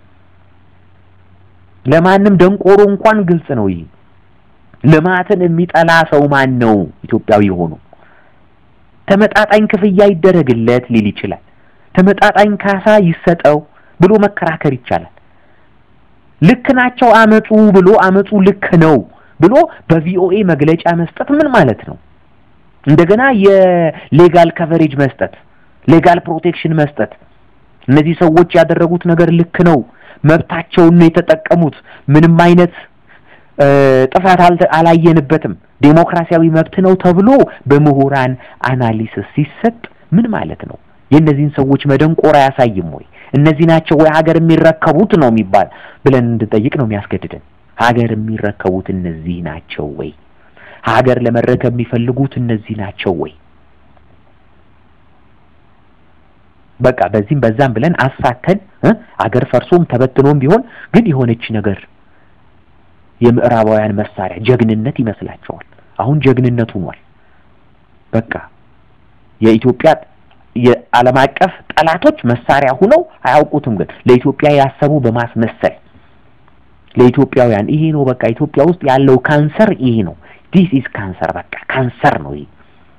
ለማንም ደንቆሮ እንኳን ግልጽ ነው። ይሄ ልማትን የሚጠላ ሰው ማን ነው? ኢትዮጵያዊ ሆኖ ተመጣጣኝ ክፍያ ይደረግለት ሊል ይችላል። ተመጣጣኝ ካሳ ይሰጠው ብሎ መከራከር ይቻላል። ልክ ናቸው አመፁ ብሎ አመፁ ልክ ነው ብሎ በቪኦኤ መግለጫ መስጠት ምን ማለት ነው? እንደገና የሌጋል ከቨሬጅ መስጠት፣ ሌጋል ፕሮቴክሽን መስጠት። እነዚህ ሰዎች ያደረጉት ነገር ልክ ነው፣ መብታቸውን ነው የተጠቀሙት፣ ምንም አይነት ጥፋት አላየንበትም፣ ዴሞክራሲያዊ መብት ነው ተብሎ በምሁራን አናሊሲስ ሲሰጥ ምን ማለት ነው? የእነዚህን ሰዎች መደንቆር አያሳይም ወይ? እነዚህ ናቸው ወይ ሀገር የሚረከቡት ነው የሚባል ብለን እንድጠይቅ ነው የሚያስገድደን። ሀገር የሚረከቡት እነዚህ ናቸው ወይ? ሀገር ለመረከብ የሚፈልጉት እነዚህ ናቸው ወይ? በቃ በዚህም በዛም ብለን አሳከን አገር ፈርሶም ተበትኖም ቢሆን ግን የሆነች ነገር የምዕራባውያን መሳሪያ ጀግንነት ይመስላቸዋል። አሁን ጀግንነት ሆኗል። በቃ የኢትዮጵያ የዓለም አቀፍ ጠላቶች መሳሪያ ሁነው አያውቁትም። ግን ለኢትዮጵያ ያሰቡ በማስመሰል ለኢትዮጵያውያን ይሄ ነው በቃ ኢትዮጵያ ውስጥ ያለው ካንሰር ይሄ ነው። ዲስ ኢዝ ካንሰር በቃ ካንሰር ነው ይሄ።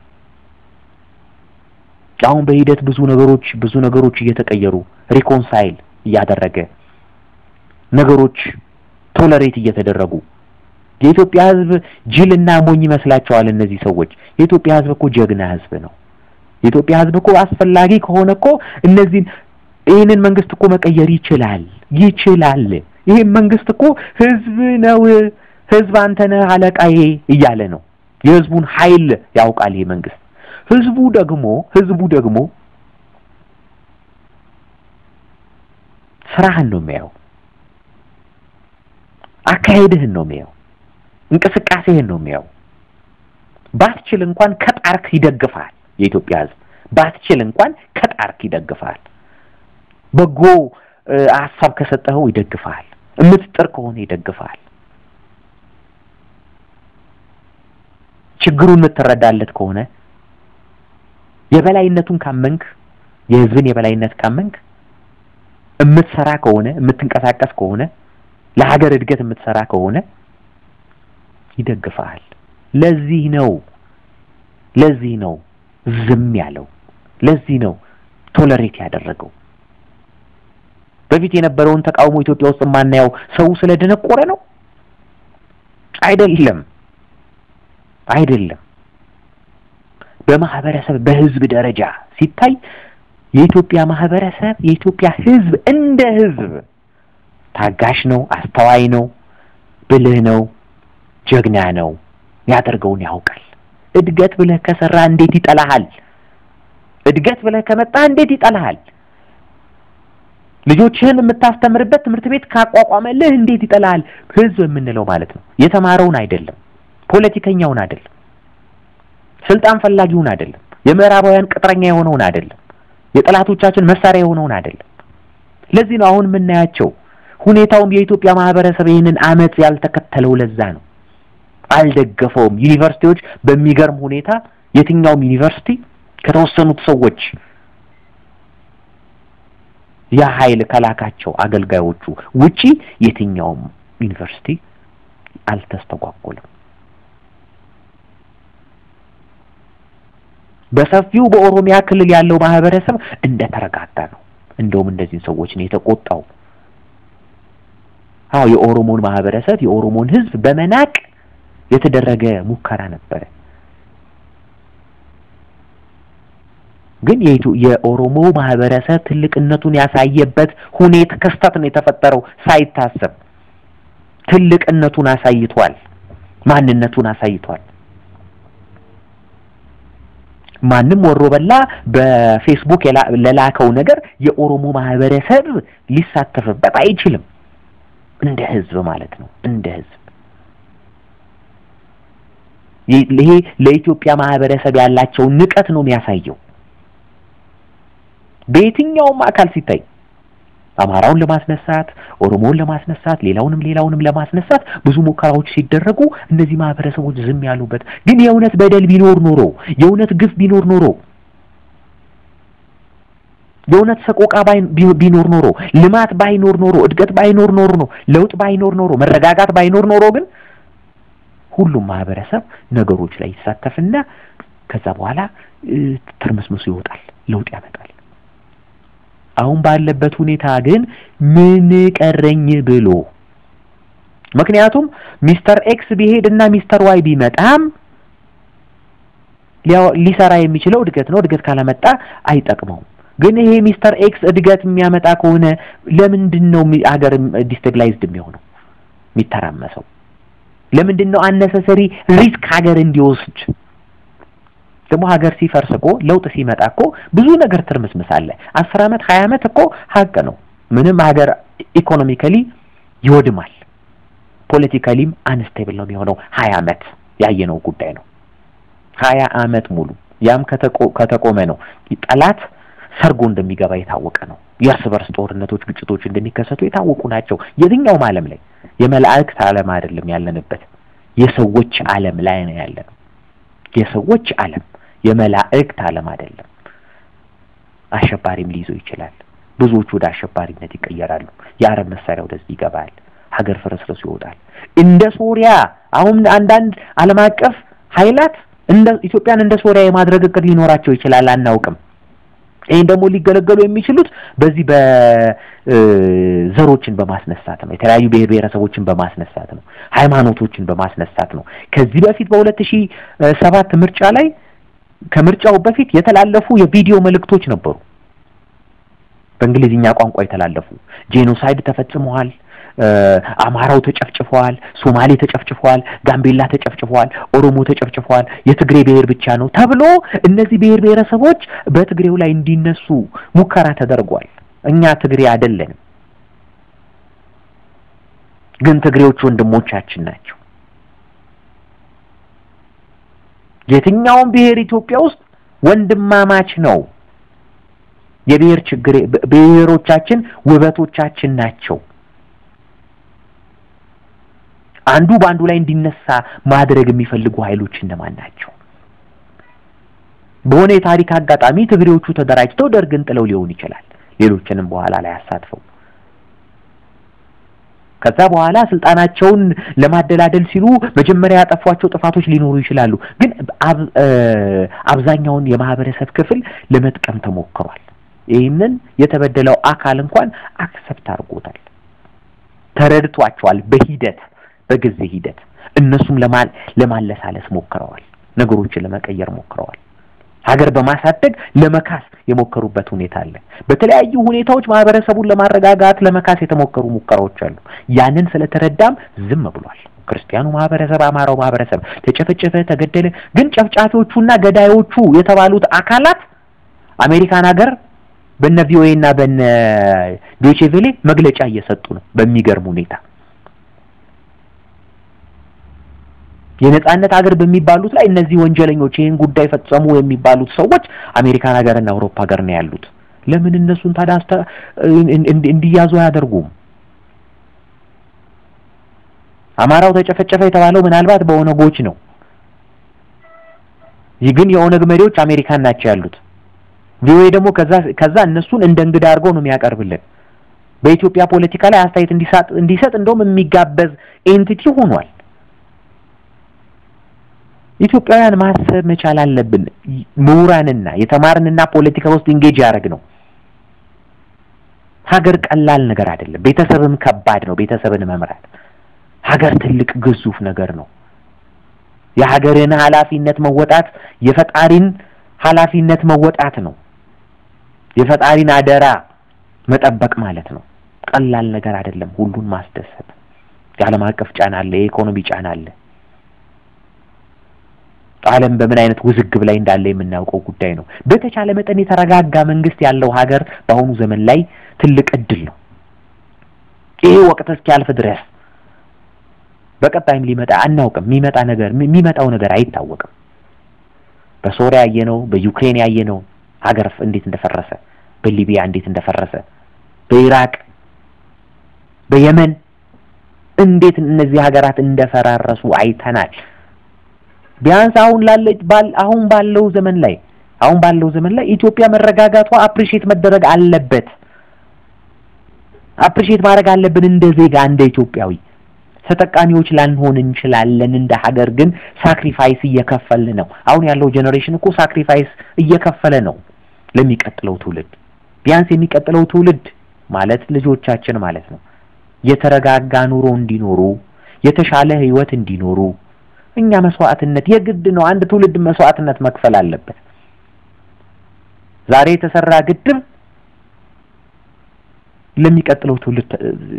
አሁን በሂደት ብዙ ነገሮች ብዙ ነገሮች እየተቀየሩ ሪኮንሳይል እያደረገ ነገሮች ቶለሬት እየተደረጉ የኢትዮጵያ ሕዝብ ጅልና ሞኝ ይመስላቸዋል እነዚህ ሰዎች። የኢትዮጵያ ሕዝብ እኮ ጀግና ሕዝብ ነው። የኢትዮጵያ ሕዝብ እኮ አስፈላጊ ከሆነ እኮ እነዚህን ይህንን መንግስት እኮ መቀየር ይችላል ይችላል። ይህም መንግስት እኮ ሕዝብ ነው። ሕዝብ አንተ ነህ አለቃዬ እያለ ነው። የሕዝቡን ኃይል ያውቃል ይሄ መንግስት። ሕዝቡ ደግሞ ሕዝቡ ደግሞ ስራህን ነው የሚያየው፣ አካሄድህን ነው የሚያየው፣ እንቅስቃሴህን ነው የሚያየው። ባትችል እንኳን ከጣርክ ይደግፋል። የኢትዮጵያ ህዝብ ባትችል እንኳን ከጣርክ ይደግፋል። በጎ ሀሳብ ከሰጠኸው ይደግፋል። የምትጥር ከሆነ ይደግፋል። ችግሩን የምትረዳለት ከሆነ የበላይነቱን ካመንክ የህዝብን የበላይነት ካመንክ የምትሰራ ከሆነ የምትንቀሳቀስ ከሆነ ለሀገር እድገት የምትሰራ ከሆነ ይደግፋል። ለዚህ ነው ለዚህ ነው ዝም ያለው። ለዚህ ነው ቶለሬት ያደረገው። በፊት የነበረውን ተቃውሞ ኢትዮጵያ ውስጥ የማናየው ሰው ስለደነቆረ ነው? አይደለም፣ አይደለም። በማህበረሰብ በህዝብ ደረጃ ሲታይ የኢትዮጵያ ማህበረሰብ የኢትዮጵያ ህዝብ እንደ ህዝብ ታጋሽ ነው፣ አስተዋይ ነው፣ ብልህ ነው፣ ጀግና ነው፣ ያደርገውን ያውቃል። እድገት ብለህ ከሰራ እንዴት ይጠላሃል? እድገት ብለህ ከመጣ እንዴት ይጠላሃል? ልጆችህን የምታስተምርበት ትምህርት ቤት ካቋቋመልህ እንዴት ይጠላሃል? ህዝብ የምንለው ማለት ነው የተማረውን አይደለም፣ ፖለቲከኛውን አይደለም፣ ስልጣን ፈላጊውን አይደለም፣ የምዕራባውያን ቅጥረኛ የሆነውን አይደለም፣ የጠላቶቻችን መሳሪያ የሆነውን አይደለም። ለዚህ ነው አሁን የምናያቸው ሁኔታውም የኢትዮጵያ ማህበረሰብ ይህንን አመፅ ያልተከተለው ለዛ ነው። አልደገፈውም። ዩኒቨርሲቲዎች በሚገርም ሁኔታ የትኛውም ዩኒቨርሲቲ ከተወሰኑት ሰዎች ያ ኃይል ከላካቸው አገልጋዮቹ ውጪ የትኛውም ዩኒቨርሲቲ አልተስተጓጎለም። በሰፊው በኦሮሚያ ክልል ያለው ማህበረሰብ እንደተረጋጋ ነው። እንደውም እንደዚህ ሰዎች ነው የተቆጣው። አዎ የኦሮሞን ማህበረሰብ የኦሮሞን ህዝብ በመናቅ የተደረገ ሙከራ ነበረ። ግን የኦሮሞ ማህበረሰብ ትልቅነቱን ያሳየበት ሁኔታ ክስተት ነው የተፈጠረው። ሳይታሰብ ትልቅነቱን አሳይቷል። ማንነቱን አሳይቷል። ማንም ወሮ በላ በፌስቡክ ለላከው ነገር የኦሮሞ ማህበረሰብ ሊሳተፍበት አይችልም። እንደ ህዝብ ማለት ነው። እንደ ህዝብ ይሄ ለኢትዮጵያ ማህበረሰብ ያላቸውን ንቀት ነው የሚያሳየው። በየትኛውም አካል ሲታይ አማራውን ለማስነሳት፣ ኦሮሞውን ለማስነሳት፣ ሌላውንም ሌላውንም ለማስነሳት ብዙ ሙከራዎች ሲደረጉ እነዚህ ማህበረሰቦች ዝም ያሉበት ግን የእውነት በደል ቢኖር ኖሮ የእውነት ግፍ ቢኖር ኖሮ የእውነት ሰቆቃ ቢኖር ኖሮ ልማት ባይኖር ኖሮ እድገት ባይኖር ኖሮ ነው ለውጥ ባይኖር ኖሮ መረጋጋት ባይኖር ኖሮ ግን ሁሉም ማህበረሰብ ነገሮች ላይ ይሳተፍና ከዛ በኋላ ትርምስምሱ ይወጣል፣ ለውጥ ያመጣል። አሁን ባለበት ሁኔታ ግን ምን ቀረኝ ብሎ ምክንያቱም ሚስተር ኤክስ ቢሄድ እና ሚስተር ዋይ ቢመጣም ሊሰራ የሚችለው እድገት ነው። እድገት ካላመጣ አይጠቅመውም። ግን ይሄ ሚስተር ኤክስ እድገት የሚያመጣ ከሆነ ለምንድን ነው ሀገር ዲስቴብላይዝድ የሚሆነው የሚተራመሰው? ለምንድን ነው አነሰሰሪ ሪስክ ሀገር እንዲወስድ? ደግሞ ሀገር ሲፈርስ እኮ ለውጥ ሲመጣ እኮ ብዙ ነገር ትርምስምስ አለ። አስር አመት ሀያ አመት እኮ ሀቅ ነው። ምንም ሀገር ኢኮኖሚካሊ ይወድማል፣ ፖለቲካሊም አንስቴብል ነው የሚሆነው። ሀያ አመት ያየነው ጉዳይ ነው። ሀያ አመት ሙሉ ያም ከተቆመ ነው ጠላት ሰርጎ እንደሚገባ የታወቀ ነው። የእርስ በርስ ጦርነቶች፣ ግጭቶች እንደሚከሰቱ የታወቁ ናቸው። የትኛውም ዓለም ላይ የመላእክት ዓለም አይደለም ያለንበት፣ የሰዎች ዓለም ላይ ነው ያለነው። የሰዎች ዓለም የመላእክት ዓለም አይደለም። አሸባሪም ሊይዘው ይችላል። ብዙዎቹ ወደ አሸባሪነት ይቀየራሉ። የአረብ መሳሪያ ወደዚህ ይገባል። ሀገር ፍርስርሱ ይወጣል። እንደ ሶሪያ አሁን አንዳንድ ዓለም አቀፍ ኃይላት እንደ ኢትዮጵያን እንደ ሶሪያ የማድረግ እቅድ ሊኖራቸው ይችላል፣ አናውቅም። ይህን ደግሞ ሊገለገሉ የሚችሉት በዚህ በዘሮችን በማስነሳት ነው። የተለያዩ ብሔር ብሔረሰቦችን በማስነሳት ነው። ሃይማኖቶችን በማስነሳት ነው። ከዚህ በፊት በሁለት ሺህ ሰባት ምርጫ ላይ ከምርጫው በፊት የተላለፉ የቪዲዮ መልእክቶች ነበሩ። በእንግሊዝኛ ቋንቋ የተላለፉ ጄኖሳይድ ተፈጽመዋል፣ አማራው ተጨፍጭፈዋል፣ ሶማሌ ተጨፍጭፈዋል፣ ጋምቤላ ተጨፍጭፈዋል፣ ኦሮሞ ተጨፍጭፈዋል፣ የትግሬ ብሔር ብቻ ነው ተብሎ እነዚህ ብሔር ብሔረሰቦች በትግሬው ላይ እንዲነሱ ሙከራ ተደርጓል። እኛ ትግሬ አይደለንም፣ ግን ትግሬዎች ወንድሞቻችን ናቸው። የትኛውም ብሔር ኢትዮጵያ ውስጥ ወንድማማች ነው። የብሔር ችግር ብሔሮቻችን ውበቶቻችን ናቸው። አንዱ በአንዱ ላይ እንዲነሳ ማድረግ የሚፈልጉ ኃይሎች እነማን ናቸው? በሆነ የታሪክ አጋጣሚ ትግሬዎቹ ተደራጅተው ደርግን ጥለው ሊሆን ይችላል። ሌሎችንም በኋላ ላይ አሳትፈው ከዛ በኋላ ስልጣናቸውን ለማደላደል ሲሉ መጀመሪያ ያጠፏቸው ጥፋቶች ሊኖሩ ይችላሉ። ግን አብዛኛውን የማህበረሰብ ክፍል ለመጥቀም ተሞክሯል። ይህንን የተበደለው አካል እንኳን አክሰፕት አድርጎታል፣ ተረድቷቸዋል። በሂደት በጊዜ ሂደት እነሱም ለማለሳለስ ሞክረዋል፣ ነገሮችን ለመቀየር ሞክረዋል። ሀገር በማሳደግ ለመካስ የሞከሩበት ሁኔታ አለ። በተለያዩ ሁኔታዎች ማህበረሰቡን ለማረጋጋት ለመካስ የተሞከሩ ሙከራዎች አሉ። ያንን ስለተረዳም ዝም ብሏል። ክርስቲያኑ ማህበረሰብ፣ አማራው ማህበረሰብ ተጨፈጨፈ፣ ተገደለ። ግን ጨፍጫፊዎቹና ገዳዮቹ የተባሉት አካላት አሜሪካን ሀገር በነ ቪኦኤ እና በነ ዶቼ ቬሌ መግለጫ እየሰጡ ነው በሚገርም ሁኔታ የነጻነት ሀገር በሚባሉት ላይ እነዚህ ወንጀለኞች ይህን ጉዳይ ፈጸሙ የሚባሉት ሰዎች አሜሪካን ሀገርና አውሮፓ ሀገር ነው ያሉት። ለምን እነሱን ታዲያ እንዲያዙ አያደርጉም? አማራው ተጨፈጨፈ የተባለው ምናልባት በኦነጎች ነው። ይህ ግን የኦነግ መሪዎች አሜሪካን ናቸው ያሉት። ቪኦኤ ደግሞ ከዛ ከዛ እነሱን እንደ እንግዳ አድርገው ነው የሚያቀርብልን። በኢትዮጵያ ፖለቲካ ላይ አስተያየት እንዲሰጥ እንዲሰጥ እንደውም የሚጋበዝ ኤንቲቲ ሆኗል። ኢትዮጵያውያን ማሰብ መቻል አለብን። ምሁራንና የተማርንና ፖለቲካ ውስጥ ኢንጌጅ ያደረግ ነው። ሀገር ቀላል ነገር አይደለም። ቤተሰብም ከባድ ነው። ቤተሰብን መምራት ሀገር ትልቅ ግዙፍ ነገር ነው። የሀገርን ኃላፊነት መወጣት የፈጣሪን ኃላፊነት መወጣት ነው። የፈጣሪን አደራ መጠበቅ ማለት ነው። ቀላል ነገር አይደለም። ሁሉን ማስደሰት የዓለም አቀፍ ጫና አለ፣ የኢኮኖሚ ጫና አለ። ዓለም በምን አይነት ውዝግብ ላይ እንዳለ የምናውቀው ጉዳይ ነው። በተቻለ መጠን የተረጋጋ መንግስት ያለው ሀገር በአሁኑ ዘመን ላይ ትልቅ እድል ነው። ይሄ ወቅት እስኪያልፍ ድረስ በቀጣይም ሊመጣ አናውቅም። የሚመጣ ነገር የሚመጣው ነገር አይታወቅም። በሶሪያ ያየነው፣ በዩክሬን ያየነው ሀገር እንዴት እንደፈረሰ፣ በሊቢያ እንዴት እንደፈረሰ፣ በኢራቅ በየመን እንዴት እነዚህ ሀገራት እንደፈራረሱ አይተናል። ቢያንስ አሁን ላለ አሁን ባለው ዘመን ላይ አሁን ባለው ዘመን ላይ ኢትዮጵያ መረጋጋቷ አፕሪሼት መደረግ አለበት። አፕሪሼት ማድረግ አለብን እንደ ዜጋ እንደ ኢትዮጵያዊ ተጠቃሚዎች ላንሆን እንችላለን። እንደ ሀገር ግን ሳክሪፋይስ እየከፈልን ነው። አሁን ያለው ጄኔሬሽን እኮ ሳክሪፋይስ እየከፈለ ነው ለሚቀጥለው ትውልድ። ቢያንስ የሚቀጥለው ትውልድ ማለት ልጆቻችን ማለት ነው የተረጋጋ ኑሮ እንዲኖሩ የተሻለ ህይወት እንዲኖሩ እኛ መስዋዕትነት የግድ ነው። አንድ ትውልድ መስዋዕትነት መክፈል አለበት። ዛሬ የተሰራ ግድብ ለሚቀጥለው ትውልድ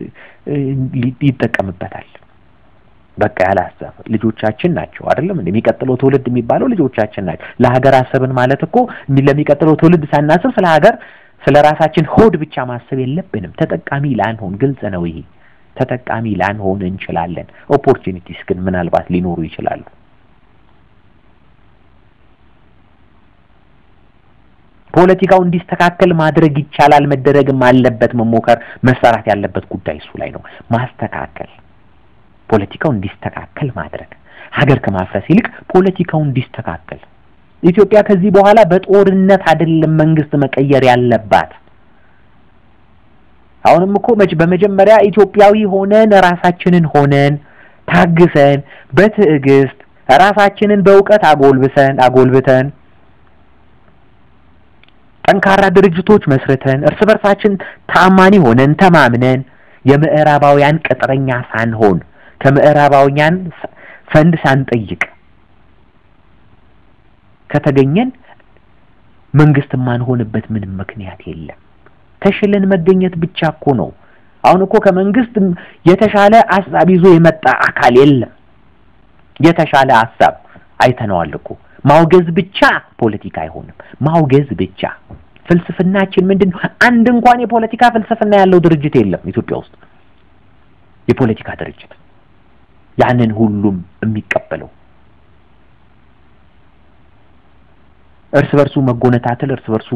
ይጠቀምበታል። በቃ ያለ ሀሳብ ልጆቻችን ናቸው አይደለም እንዴ? የሚቀጥለው ትውልድ የሚባለው ልጆቻችን ናቸው። ለሀገር አሰብን ማለት እኮ ለሚቀጥለው ትውልድ ሳናስብ ስለ ሀገር ስለ ራሳችን ሆድ ብቻ ማሰብ የለብንም። ተጠቃሚ ላንሆን ግልጽ ነው ይሄ ተጠቃሚ ላንሆን እንችላለን። ኦፖርቹኒቲስ ግን ምናልባት ሊኖሩ ይችላሉ። ፖለቲካው እንዲስተካከል ማድረግ ይቻላል፣ መደረግም አለበት። መሞከር መሰራት ያለበት ጉዳይ እሱ ላይ ነው። ማስተካከል፣ ፖለቲካው እንዲስተካከል ማድረግ ሀገር ከማፍረስ ይልቅ ፖለቲካው እንዲስተካከል። ኢትዮጵያ ከዚህ በኋላ በጦርነት አይደለም መንግስት መቀየር ያለባት። አሁንም እኮ መች በመጀመሪያ ኢትዮጵያዊ ሆነን ራሳችንን ሆነን ታግሰን በትዕግስት ራሳችንን በእውቀት አጎልብሰን አጎልብተን ጠንካራ ድርጅቶች መስርተን እርስ በርሳችን ታማኒ ሆነን ተማምነን የምዕራባውያን ቅጥረኛ ሳንሆን ከምዕራባውያን ፈንድ ሳንጠይቅ ከተገኘን መንግስት የማንሆንበት ምንም ምክንያት የለም። ተሽለን መገኘት ብቻ እኮ ነው። አሁን እኮ ከመንግስት የተሻለ ሀሳብ ይዞ የመጣ አካል የለም። የተሻለ ሀሳብ አይተነዋል እኮ። ማውገዝ ብቻ ፖለቲካ አይሆንም። ማውገዝ ብቻ ፍልስፍናችን ምንድን ነው? አንድ እንኳን የፖለቲካ ፍልስፍና ያለው ድርጅት የለም ኢትዮጵያ ውስጥ የፖለቲካ ድርጅት ያንን ሁሉም የሚቀበለው እርስ በርሱ መጎነታተል፣ እርስ በርሱ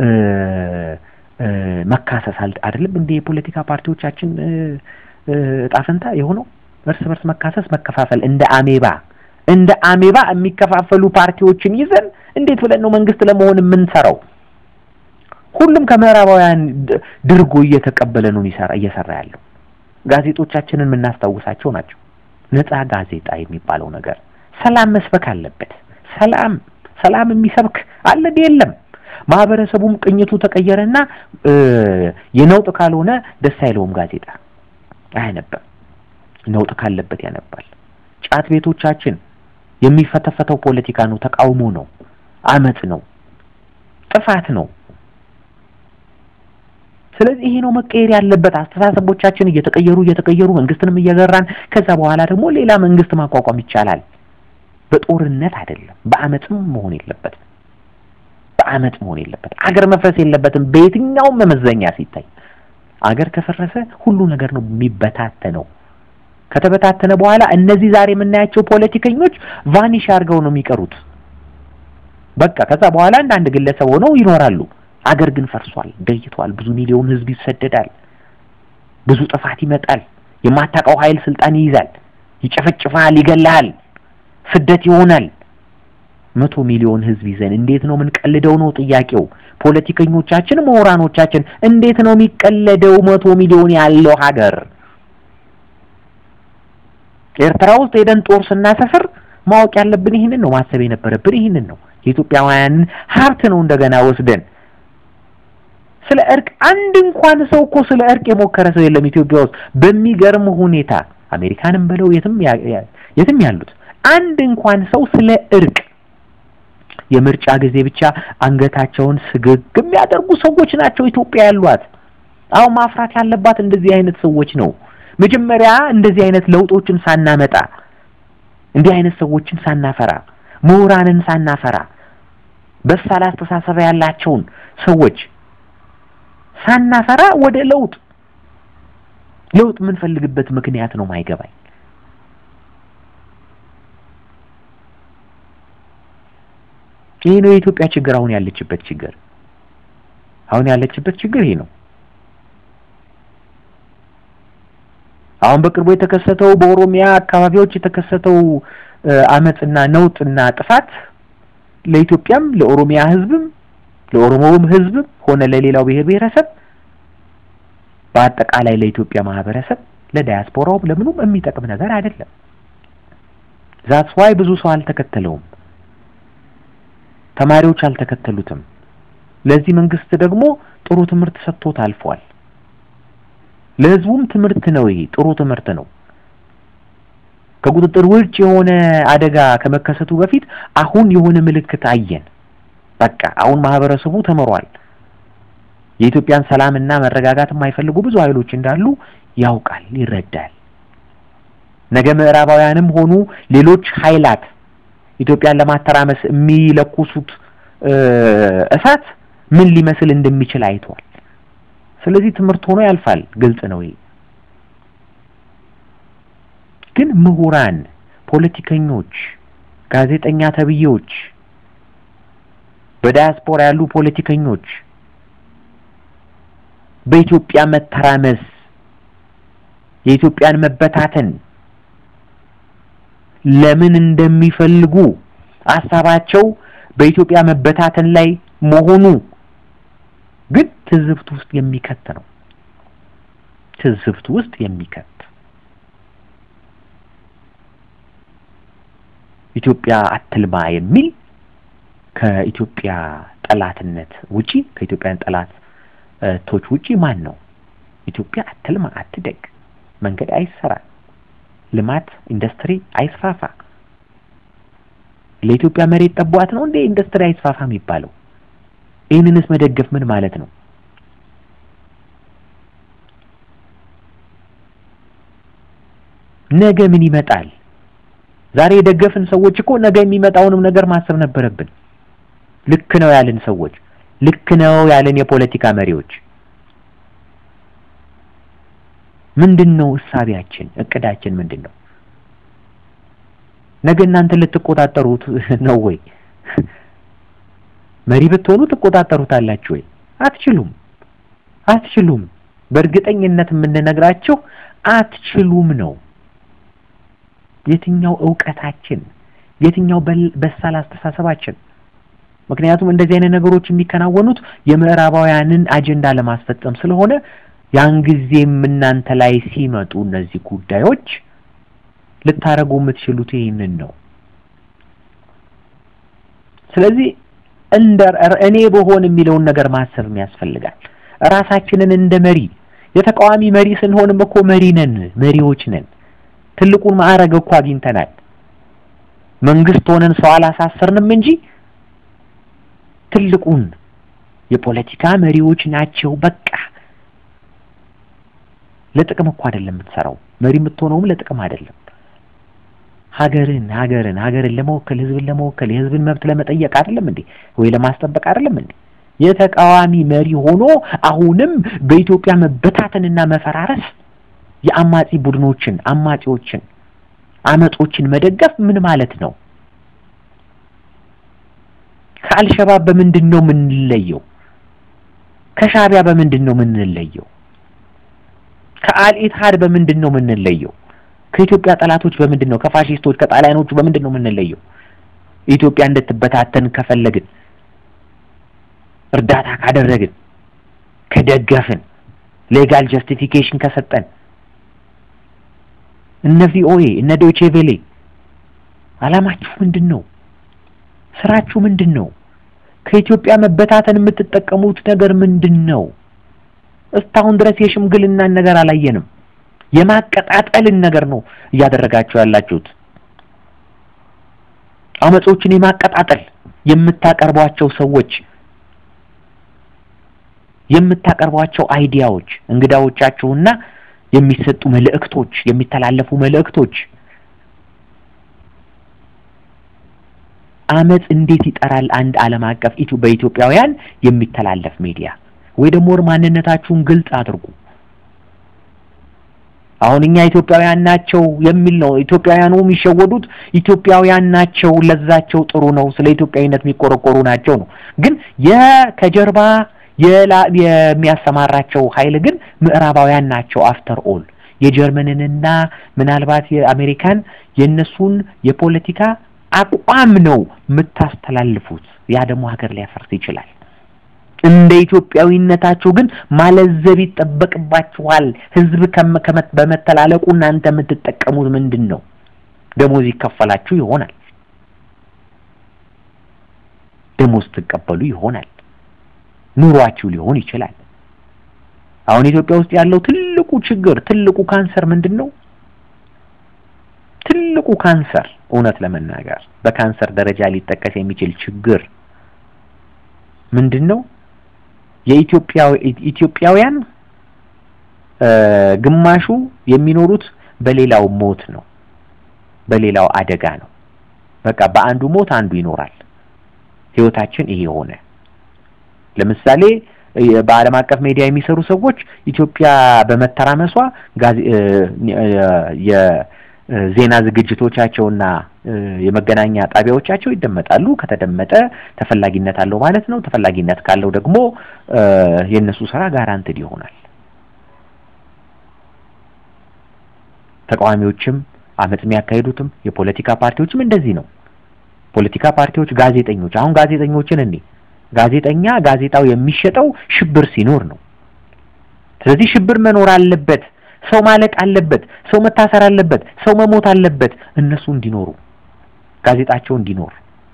መካሰስ አይደለም እንደ የፖለቲካ ፓርቲዎቻችን እጣ ፈንታ የሆነው እርስ በርስ መካሰስ፣ መከፋፈል እንደ አሜባ እንደ አሜባ የሚከፋፈሉ ፓርቲዎችን ይዘን እንዴት ብለን ነው መንግስት ለመሆን የምንሰራው? ሁሉም ከምዕራባውያን ድርጎ እየተቀበለ ነው ይሰራ እየሰራ ያለው። ጋዜጦቻችንን የምናስታውሳቸው ናቸው። ነጻ ጋዜጣ የሚባለው ነገር ሰላም መስበክ አለበት። ሰላም ሰላም የሚሰብክ አለ የለም። ማህበረሰቡም ቅኝቱ ተቀየረና የነውጥ ካልሆነ ደስ አይለውም። ጋዜጣ አያነብም። ነውጥ ካለበት ያነባል። ጫት ቤቶቻችን የሚፈተፈተው ፖለቲካ ነው፣ ተቃውሞ ነው፣ አመጽ ነው፣ ጥፋት ነው። ስለዚህ ይሄ ነው መቀየር ያለበት። አስተሳሰቦቻችን እየተቀየሩ እየተቀየሩ መንግስትንም እየገራን ከዛ በኋላ ደግሞ ሌላ መንግስት ማቋቋም ይቻላል። በጦርነት አይደለም፣ በአመጽም መሆን የለበትም። በአመጽ መሆን የለበትም። አገር መፍረስ የለበትም። በየትኛውም መመዘኛ ሲታይ አገር ከፈረሰ ሁሉ ነገር ነው የሚበታተነው። ከተበታተነ በኋላ እነዚህ ዛሬ የምናያቸው ፖለቲከኞች ቫኒሽ አድርገው ነው የሚቀሩት። በቃ ከዛ በኋላ እንደ አንድ ግለሰብ ሆነው ይኖራሉ። አገር ግን ፈርሷል፣ ደይቷል። ብዙ ሚሊዮን ህዝብ ይሰደዳል። ብዙ ጥፋት ይመጣል። የማታውቀው ኃይል ስልጣን ይይዛል፣ ይጨፈጭፋል፣ ይገላል፣ ስደት ይሆናል። መቶ ሚሊዮን ህዝብ ይዘን እንዴት ነው የምንቀልደው ነው ጥያቄው። ፖለቲከኞቻችን፣ ምሁራኖቻችን እንዴት ነው የሚቀለደው መቶ ሚሊዮን ያለው ሀገር? ኤርትራ ውስጥ ሄደን ጦር ስናሰፍር ማወቅ ያለብን ይህንን ነው። ማሰብ የነበረብን ይህንን ነው። የኢትዮጵያውያንን ሀብት ነው እንደገና ወስደን ስለ እርቅ አንድ እንኳን ሰው እኮ ስለ እርቅ የሞከረ ሰው የለም ኢትዮጵያ ውስጥ በሚገርም ሁኔታ አሜሪካንም በለው የትም የትም ያሉት አንድ እንኳን ሰው ስለ እርቅ የምርጫ ጊዜ ብቻ አንገታቸውን ስግግ የሚያደርጉ ሰዎች ናቸው ኢትዮጵያ ያሏት። አሁን ማፍራት ያለባት እንደዚህ አይነት ሰዎች ነው። መጀመሪያ እንደዚህ አይነት ለውጦችን ሳናመጣ እንዲህ አይነት ሰዎችን ሳናፈራ ምሁራንን ሳናፈራ በሳል አስተሳሰብ ያላቸውን ሰዎች ሳናፈራ ወደ ለውጥ ለውጥ የምንፈልግበት ምክንያት ነው ማይገባኝ። ይሄ ነው የኢትዮጵያ ችግር፣ አሁን ያለችበት ችግር። አሁን ያለችበት ችግር ይሄ ነው። አሁን በቅርቡ የተከሰተው በኦሮሚያ አካባቢዎች የተከሰተው አመጽና ነውጥና ጥፋት ለኢትዮጵያም ለኦሮሚያ ሕዝብም ለኦሮሞውም ሕዝብም ሆነ ለሌላው ብሔር ብሔረሰብ በአጠቃላይ ለኢትዮጵያ ማህበረሰብ ለዳያስፖራውም ለምኑም የሚጠቅም ነገር አይደለም። ዛትስ ዋይ ብዙ ሰው አልተከተለውም። ተማሪዎች አልተከተሉትም። ለዚህ መንግስት ደግሞ ጥሩ ትምህርት ሰጥቶት አልፏል። ለህዝቡም ትምህርት ነው። ይሄ ጥሩ ትምህርት ነው። ከቁጥጥር ውጭ የሆነ አደጋ ከመከሰቱ በፊት አሁን የሆነ ምልክት አየን። በቃ አሁን ማህበረሰቡ ተምሯል። የኢትዮጵያን ሰላምና መረጋጋት የማይፈልጉ ብዙ ኃይሎች እንዳሉ ያውቃል፣ ይረዳል። ነገ ምዕራባውያንም ሆኑ ሌሎች ኃይላት ኢትዮጵያን ለማተራመስ የሚለኩሱት እሳት ምን ሊመስል እንደሚችል አይቷል። ስለዚህ ትምህርት ሆኖ ያልፋል። ግልጽ ነው። ይሄ ግን ምሁራን፣ ፖለቲከኞች፣ ጋዜጠኛ ተብዬዎች በዳያስፖራ ያሉ ፖለቲከኞች በኢትዮጵያ መተራመስ የኢትዮጵያን መበታተን ለምን እንደሚፈልጉ ሀሳባቸው በኢትዮጵያ መበታተን ላይ መሆኑ ግን ትዝብት ውስጥ የሚከት ነው። ትዝብት ውስጥ የሚከት ኢትዮጵያ አትልማ የሚል ከኢትዮጵያ ጠላትነት ውጪ ከኢትዮጵያን ጠላቶች ውጪ ማን ነው? ኢትዮጵያ አትልማ፣ አትደግ፣ መንገድ አይሰራ፣ ልማት ኢንዱስትሪ አይስፋፋ። ለኢትዮጵያ መሬት ጠቧት ነው እንዴ ኢንዱስትሪ አይስፋፋ የሚባለው? ይህንንስ መደገፍ ምን ማለት ነው? ነገ ምን ይመጣል? ዛሬ የደገፍን ሰዎች እኮ ነገ የሚመጣውንም ነገር ማሰብ ነበረብን። ልክ ነው ያልን ሰዎች፣ ልክ ነው ያልን የፖለቲካ መሪዎች ምንድን ነው እሳቢያችን? እቅዳችን ምንድን ነው? ነገ እናንተ ልትቆጣጠሩት ነው ወይ? መሪ ብትሆኑ ትቆጣጠሩታላችሁ ወይ? አትችሉም፣ አትችሉም። በእርግጠኝነት የምንነግራቸው አትችሉም ነው። የትኛው እውቀታችን፣ የትኛው በሳል አስተሳሰባችን? ምክንያቱም እንደዚህ አይነት ነገሮች የሚከናወኑት የምዕራባውያንን አጀንዳ ለማስፈጸም ስለሆነ ያን ጊዜም እናንተ ላይ ሲመጡ እነዚህ ጉዳዮች ልታረጉ የምትችሉት ይህንን ነው። ስለዚህ እንደ እኔ በሆን የሚለውን ነገር ማሰብ ያስፈልጋል። ራሳችንን እንደ መሪ የተቃዋሚ መሪ ስንሆንም እኮ መሪ ነን፣ መሪዎች ነን። ትልቁን ማዕረግ እኮ አግኝተናል። መንግስት ሆነን ሰው አላሳሰርንም እንጂ ትልቁን የፖለቲካ መሪዎች ናቸው። በቃ ለጥቅም እኮ አይደለም የምትሰራው። መሪ የምትሆነውም ለጥቅም አይደለም። ሀገርን ሀገርን ሀገርን ለመወከል ህዝብን ለመወከል የህዝብን መብት ለመጠየቅ አይደለም እንዴ? ወይ ለማስጠበቅ አይደለም እንዴ? የተቃዋሚ መሪ ሆኖ አሁንም በኢትዮጵያ መበታተንና መፈራረስ የአማጺ ቡድኖችን አማጺዎችን አመጾችን መደገፍ ምን ማለት ነው? ከአልሸባብ በምንድን ነው የምንለየው? ከሻቢያ በምንድን ነው የምንለየው? ከአልኢትሃድ በምንድን ነው የምንለየው? ከኢትዮጵያ ጠላቶች በምንድን ነው ከፋሺስቶች ከጣሊያኖቹ በምንድን ነው የምንለየው? ኢትዮጵያ እንድትበታተን ከፈለግን እርዳታ ካደረግን ከደገፍን ሌጋል ጀስቲፊኬሽን ከሰጠን እነ ቪኦኤ እነ ዶይቼ ቬሌ አላማችሁ ምንድን ነው? ስራችሁ ምንድን ነው? ከኢትዮጵያ መበታተን የምትጠቀሙት ነገር ምንድን ነው? እስካሁን ድረስ የሽምግልናን ነገር አላየንም። የማቀጣጠልን ነገር ነው እያደረጋችሁ ያላችሁት። አመጾችን የማቀጣጠል የምታቀርቧቸው ሰዎች የምታቀርቧቸው አይዲያዎች እንግዳዎቻችሁና የሚሰጡ መልእክቶች የሚተላለፉ መልእክቶች አመጽ እንዴት ይጠራል? አንድ ዓለም አቀፍ በኢትዮጵያውያን የሚተላለፍ ሚዲያ ወይ ደግሞ ማንነታችሁን ግልጽ አድርጉ። አሁን እኛ ኢትዮጵያውያን ናቸው የሚል ነው። ኢትዮጵያውያኑ የሚሸወዱት ኢትዮጵያውያን ናቸው፣ ለዛቸው ጥሩ ነው፣ ስለ ኢትዮጵያዊነት የሚቆረቆሩ ናቸው ነው። ግን የከጀርባ የሚያሰማራቸው ኃይል ግን ምዕራባውያን ናቸው። አፍተር ኦል የጀርመንንና ምናልባት የአሜሪካን የእነሱን የፖለቲካ አቋም ነው የምታስተላልፉት። ያ ደግሞ ሀገር ሊያፈርስ ይችላል። እንደ ኢትዮጵያዊነታችሁ ግን ማለዘብ ይጠበቅባችኋል። ህዝብ በመተላለቁ እናንተ የምትጠቀሙት ምንድን ነው? ደሞዝ ይከፈላችሁ ይሆናል። ደሞዝ ትቀበሉ ይሆናል። ኑሯችሁ ሊሆን ይችላል። አሁን ኢትዮጵያ ውስጥ ያለው ትልቁ ችግር ትልቁ ካንሰር ምንድን ነው? ትልቁ ካንሰር እውነት ለመናገር በካንሰር ደረጃ ሊጠቀስ የሚችል ችግር ምንድን ነው? የኢትዮጵያውያን ግማሹ የሚኖሩት በሌላው ሞት ነው፣ በሌላው አደጋ ነው። በቃ በአንዱ ሞት አንዱ ይኖራል። ህይወታችን ይሄ ሆነ። ለምሳሌ በዓለም አቀፍ ሚዲያ የሚሰሩ ሰዎች ኢትዮጵያ በመተራመሷ ዜና ዝግጅቶቻቸውና የመገናኛ ጣቢያዎቻቸው ይደመጣሉ። ከተደመጠ ተፈላጊነት አለው ማለት ነው። ተፈላጊነት ካለው ደግሞ የእነሱ ስራ ጋራንትድ ይሆናል። ተቃዋሚዎችም አመጽ የሚያካሂዱትም የፖለቲካ ፓርቲዎችም እንደዚህ ነው። ፖለቲካ ፓርቲዎች፣ ጋዜጠኞች አሁን ጋዜጠኞችን እኔ ጋዜጠኛ ጋዜጣው የሚሸጠው ሽብር ሲኖር ነው። ስለዚህ ሽብር መኖር አለበት፣ ሰው ማለቅ አለበት፣ ሰው መታሰር አለበት፣ ሰው መሞት አለበት፣ እነሱ እንዲኖሩ ጋዜጣቸው እንዲኖር።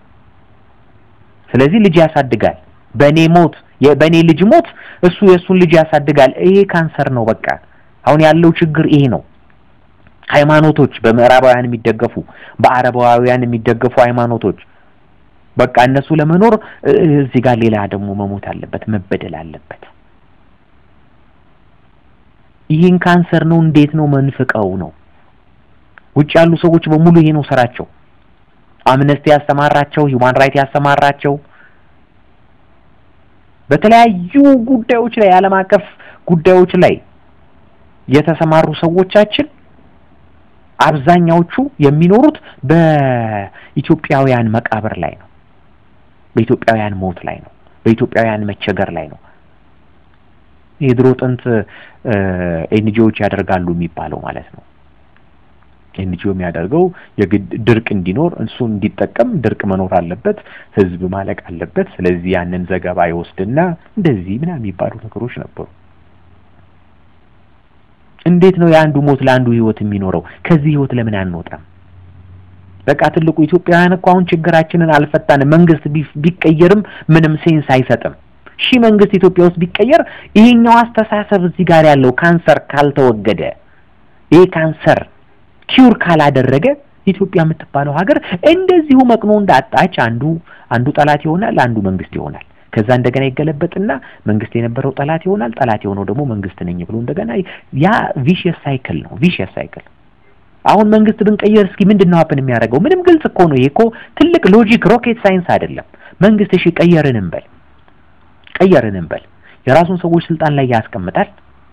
ስለዚህ ልጅ ያሳድጋል። በእኔ ሞት በእኔ ልጅ ሞት እሱ የእሱን ልጅ ያሳድጋል። ይሄ ካንሰር ነው። በቃ አሁን ያለው ችግር ይሄ ነው። ሃይማኖቶች በምዕራባውያን የሚደገፉ በአረባውያን የሚደገፉ ሃይማኖቶች በቃ እነሱ ለመኖር እዚህ ጋር ሌላ ደግሞ መሞት አለበት፣ መበደል አለበት። ይህን ካንሰር ነው። እንዴት ነው መንፍቀው ነው? ውጭ ያሉ ሰዎች በሙሉ ይሄ ነው ስራቸው። አምነስቲ ያስተማራቸው፣ ሂውማን ራይት ያስተማራቸው በተለያዩ ጉዳዮች ላይ የዓለም አቀፍ ጉዳዮች ላይ የተሰማሩ ሰዎቻችን አብዛኛዎቹ የሚኖሩት በኢትዮጵያውያን መቃብር ላይ ነው። በኢትዮጵያውያን ሞት ላይ ነው። በኢትዮጵያውያን መቸገር ላይ ነው። የድሮ ጥንት ኤንጂኦዎች ያደርጋሉ የሚባለው ማለት ነው። ኤንጂኦ የሚያደርገው የግድ ድርቅ እንዲኖር እሱ እንዲጠቀም ድርቅ መኖር አለበት፣ ህዝብ ማለቅ አለበት። ስለዚህ ያንን ዘገባ ይወስድና እንደዚህ ምናምን የሚባሉ ነገሮች ነበሩ። እንዴት ነው የአንዱ ሞት ለአንዱ ህይወት የሚኖረው? ከዚህ ህይወት ለምን አንወጣም? በቃ ትልቁ ኢትዮጵያውያን እኮ አሁን ችግራችንን አልፈታንም። መንግስት ቢቀየርም ምንም ሴንስ አይሰጥም። ሺህ መንግስት ኢትዮጵያ ውስጥ ቢቀየር ይሄኛው አስተሳሰብ እዚህ ጋር ያለው ካንሰር ካልተወገደ ይሄ ካንሰር ኪውር ካላደረገ ኢትዮጵያ የምትባለው ሀገር እንደዚሁ መቅኖ እንዳጣች አንዱ አንዱ ጠላት ይሆናል፣ አንዱ መንግስት ይሆናል። ከዛ እንደገና ይገለበጥና መንግስት የነበረው ጠላት ይሆናል፣ ጠላት የሆነው ደግሞ መንግስት ነኝ ብሎ እንደገና ያ ቪሽየስ ሳይክል ነው። ቪሽየስ ሳይክል አሁን መንግስት ብንቀየር እስኪ ምንድን ነው ሀፕን የሚያደርገው? ምንም ግልጽ እኮ ነው። ይሄ እኮ ትልቅ ሎጂክ ሮኬት ሳይንስ አይደለም። መንግስት እሺ ቀየርን እንበል ቀየርን እንበል የራሱን ሰዎች ስልጣን ላይ ያስቀምጣል፣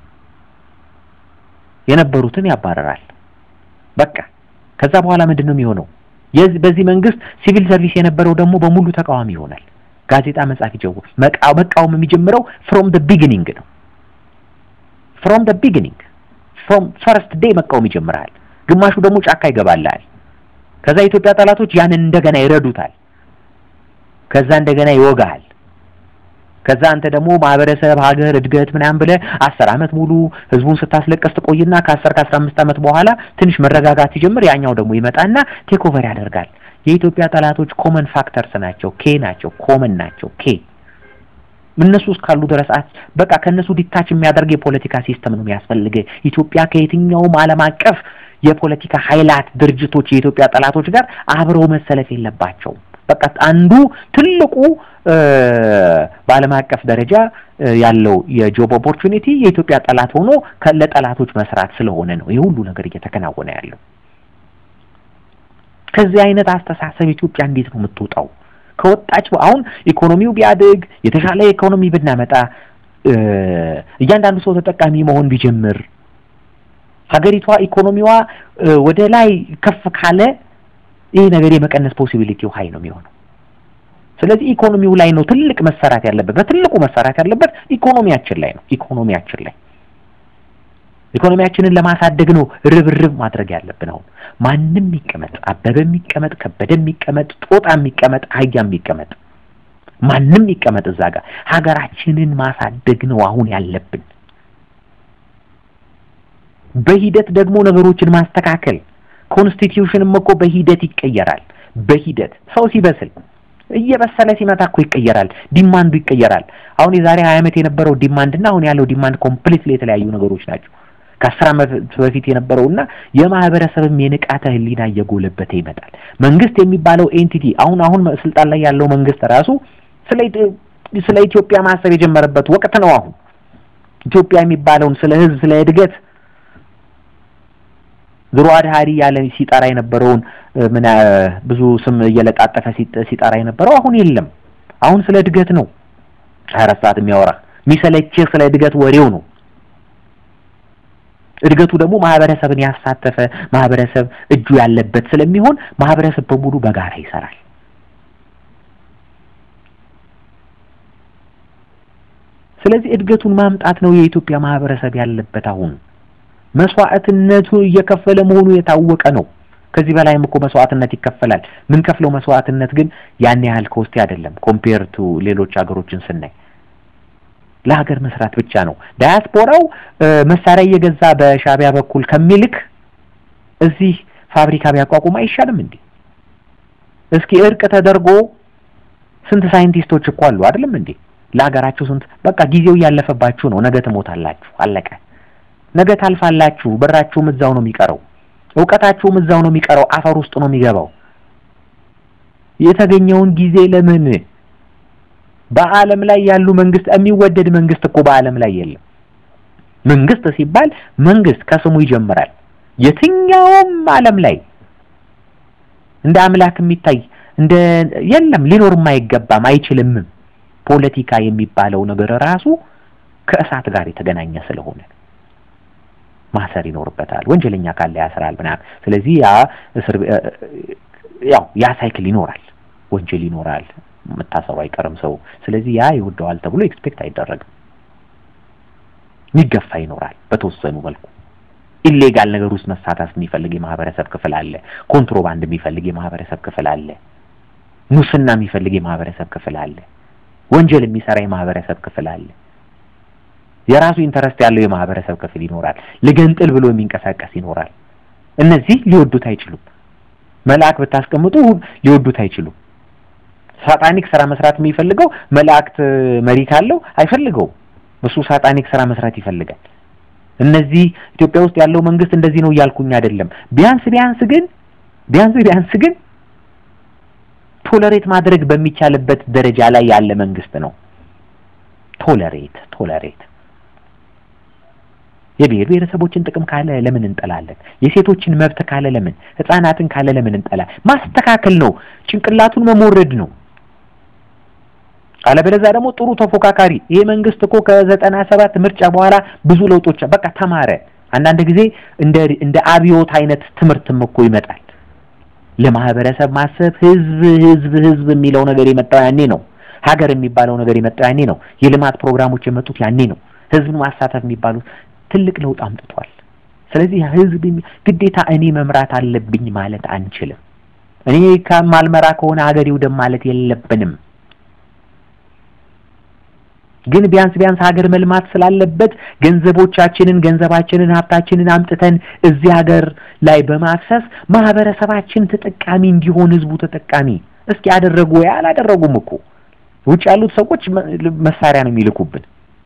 የነበሩትን ያባረራል። በቃ ከዛ በኋላ ምንድን ነው የሚሆነው? በዚህ መንግስት ሲቪል ሰርቪስ የነበረው ደግሞ በሙሉ ተቃዋሚ ይሆናል። ጋዜጣ መጻፍ ይጀው መቃወም የሚጀምረው ፍሮም ደ ቢጊኒንግ ነው። ፍሮም ደ ቢጊኒንግ ፍሮም ፈርስት ዴይ መቃወም ይጀምራል። ግማሹ ደግሞ ጫካ ይገባላል። ከዛ የኢትዮጵያ ጠላቶች ያንን እንደገና ይረዱታል። ከዛ እንደገና ይወጋሃል። ከዛ አንተ ደግሞ ማህበረሰብ፣ ሀገር፣ እድገት ምናምን ብለህ አስር አመት ሙሉ ህዝቡን ስታስለቀስ ትቆይና ከአስር ከአስራ አምስት አመት በኋላ ትንሽ መረጋጋት ሲጀምር ያኛው ደግሞ ይመጣና ቴክ ኦቨር ያደርጋል። የኢትዮጵያ ጠላቶች ኮመን ፋክተርስ ናቸው። ኬ ናቸው። ኮመን ናቸው። ኬ እነሱ እስካሉ ድረስ በቃ ከእነሱ ዲታች የሚያደርግ የፖለቲካ ሲስተም ነው የሚያስፈልግ። ኢትዮጵያ ከየትኛውም ዓለም አቀፍ የፖለቲካ ኃይላት ድርጅቶች የኢትዮጵያ ጠላቶች ጋር አብረው መሰለፍ የለባቸውም። በቃ አንዱ ትልቁ በዓለም አቀፍ ደረጃ ያለው የጆብ ኦፖርቹኒቲ የኢትዮጵያ ጠላት ሆኖ ለጠላቶች መስራት ስለሆነ ነው ይህ ሁሉ ነገር እየተከናወነ ያለው። ከዚህ አይነት አስተሳሰብ ኢትዮጵያ እንዴት ነው የምትወጣው? ከወጣች አሁን ኢኮኖሚው ቢያድግ የተሻለ ኢኮኖሚ ብናመጣ እያንዳንዱ ሰው ተጠቃሚ መሆን ቢጀምር ሀገሪቷ ኢኮኖሚዋ ወደ ላይ ከፍ ካለ ይህ ነገር የመቀነስ ፖሲቢሊቲው ሀይ ነው የሚሆነው። ስለዚህ ኢኮኖሚው ላይ ነው ትልቅ መሰራት ያለበት። በትልቁ መሰራት ያለበት ኢኮኖሚያችን ላይ ነው። ኢኮኖሚያችን ላይ ኢኮኖሚያችንን ለማሳደግ ነው ርብርብ ማድረግ ያለብን። አሁን ማንም የሚቀመጥ አበበ የሚቀመጥ ከበደ የሚቀመጥ ጦጣ የሚቀመጥ አህያ የሚቀመጥ ማንም የሚቀመጥ እዛ ጋር ሀገራችንን ማሳደግ ነው አሁን ያለብን። በሂደት ደግሞ ነገሮችን ማስተካከል ኮንስቲትዩሽንም እኮ በሂደት ይቀየራል። በሂደት ሰው ሲበስል እየበሰለ ሲመጣ እኮ ይቀየራል። ዲማንዱ ይቀየራል። አሁን የዛሬ ሀያ ዓመት የነበረው ዲማንድ እና አሁን ያለው ዲማንድ ኮምፕሊትሊ የተለያዩ ነገሮች ናቸው። ከአስር ዓመት በፊት የነበረውና የማህበረሰብም የንቃተ ህሊና እየጎለበተ ይመጣል። መንግስት የሚባለው ኤንቲቲ አሁን አሁን ስልጣን ላይ ያለው መንግስት ራሱ ስለ ስለ ኢትዮጵያ ማሰብ የጀመረበት ወቅት ነው። አሁን ኢትዮጵያ የሚባለውን ስለ ህዝብ፣ ስለ እድገት ድሮ አድሃሪ ያለ ሲጠራ የነበረውን ምን ብዙ ስም እየለጣጠፈ ሲጠራ የነበረው አሁን የለም። አሁን ስለ እድገት ነው ሀያ አራት ሰዓት የሚያወራ የሚሰለችህ ስለ እድገት ወሬው ነው። እድገቱ ደግሞ ማህበረሰብን ያሳተፈ ማህበረሰብ እጁ ያለበት ስለሚሆን ማህበረሰብ በሙሉ በጋራ ይሰራል። ስለዚህ እድገቱን ማምጣት ነው የኢትዮጵያ ማህበረሰብ ያለበት። አሁን መስዋዕትነቱ እየከፈለ መሆኑ የታወቀ ነው። ከዚህ በላይም እኮ መስዋዕትነት ይከፈላል። ምን ከፍለው መስዋዕትነት ግን ያን ያህል ኮስቲ አይደለም። ኮምፔር ቱ ሌሎች ሀገሮችን ስናይ ለሀገር መስራት ብቻ ነው። ዳያስፖራው መሳሪያ እየገዛ በሻዕቢያ በኩል ከሚልክ እዚህ ፋብሪካ ቢያቋቁም አይሻልም እንዴ? እስኪ እርቅ ተደርጎ ስንት ሳይንቲስቶች እኮ አሉ አይደለም እንዴ? ለሀገራችሁ ስንት በቃ ጊዜው እያለፈባችሁ ነው። ነገ ትሞታላችሁ። አለቀ። ነገ ታልፋላችሁ። ብራችሁም እዛው ነው የሚቀረው። እውቀታችሁም እዛው ነው የሚቀረው። አፈር ውስጥ ነው የሚገባው። የተገኘውን ጊዜ ለምን በዓለም ላይ ያሉ መንግስት የሚወደድ መንግስት እኮ በዓለም ላይ የለም። መንግስት ሲባል መንግስት ከስሙ ይጀምራል። የትኛውም ዓለም ላይ እንደ አምላክ የሚታይ እንደ የለም፣ ሊኖርም አይገባም አይችልምም። ፖለቲካ የሚባለው ነገር ራሱ ከእሳት ጋር የተገናኘ ስለሆነ ማሰር ይኖርበታል። ወንጀለኛ ካለ ያስራል ምናምን። ስለዚህ ያ እስር ያው ያ ሳይክል ይኖራል። ወንጀል ይኖራል፣ መታሰሩ አይቀርም ሰው። ስለዚህ ያ ይወደዋል ተብሎ ኤክስፔክት አይደረግም። የሚገፋ ይኖራል በተወሰኑ መልኩ። ኢሌጋል ነገር ውስጥ መሳተፍ የሚፈልግ የማህበረሰብ ክፍል አለ። ኮንትሮባንድ የሚፈልግ የማህበረሰብ ክፍል አለ። ሙስና የሚፈልግ የማህበረሰብ ክፍል አለ። ወንጀል የሚሰራ የማህበረሰብ ክፍል አለ። የራሱ ኢንተረስት ያለው የማህበረሰብ ክፍል ይኖራል። ልገንጥል ብሎ የሚንቀሳቀስ ይኖራል። እነዚህ ሊወዱት አይችሉም። መልአክ ብታስቀምጡ ሊወዱት አይችሉም። ሳጣኒክ ስራ መስራት የሚፈልገው መላእክት መሪ ካለው አይፈልገውም። እሱ ሳጣኒክ ስራ መስራት ይፈልጋል። እነዚህ ኢትዮጵያ ውስጥ ያለው መንግስት እንደዚህ ነው እያልኩኝ አይደለም። ቢያንስ ቢያንስ ግን ቢያንስ ቢያንስ ግን ቶለሬት ማድረግ በሚቻልበት ደረጃ ላይ ያለ መንግስት ነው። ቶለሬት ቶለሬት የብሔር ብሔረሰቦችን ጥቅም ካለ ለምን እንጠላለን? የሴቶችን መብት ካለ ለምን፣ ህፃናትን ካለ ለምን እንጠላ? ማስተካከል ነው፣ ጭንቅላቱን መሞረድ ነው። አለበለዚያ ደግሞ ጥሩ ተፎካካሪ ይሄ መንግስት እኮ ከዘጠና ሰባት ምርጫ በኋላ ብዙ ለውጦች በቃ ተማረ። አንዳንድ ጊዜ እንደ እንደ አብዮት አይነት ትምህርትም እኮ ይመጣል። ለማህበረሰብ ማሰብ ህዝብ ህዝብ ህዝብ የሚለው ነገር የመጣው ያኔ ነው። ሀገር የሚባለው ነገር የመጣው ያኔ ነው። የልማት ፕሮግራሞች የመጡት ያኔ ነው። ህዝብን ማሳተፍ የሚባሉት ትልቅ ለውጥ አምጥቷል። ስለዚህ ህዝብ ግዴታ እኔ መምራት አለብኝ ማለት አንችልም። እኔ ከማልመራ ከሆነ ሀገር ይውደም ማለት የለብንም። ግን ቢያንስ ቢያንስ ሀገር መልማት ስላለበት ገንዘቦቻችንን፣ ገንዘባችንን፣ ሀብታችንን አምጥተን እዚህ ሀገር ላይ በማፍሰስ ማህበረሰባችን ተጠቃሚ እንዲሆን ህዝቡ ተጠቃሚ እስኪ ያደረጉ ወይ አላደረጉም እኮ ውጭ ያሉት ሰዎች መሳሪያ ነው የሚልኩብን።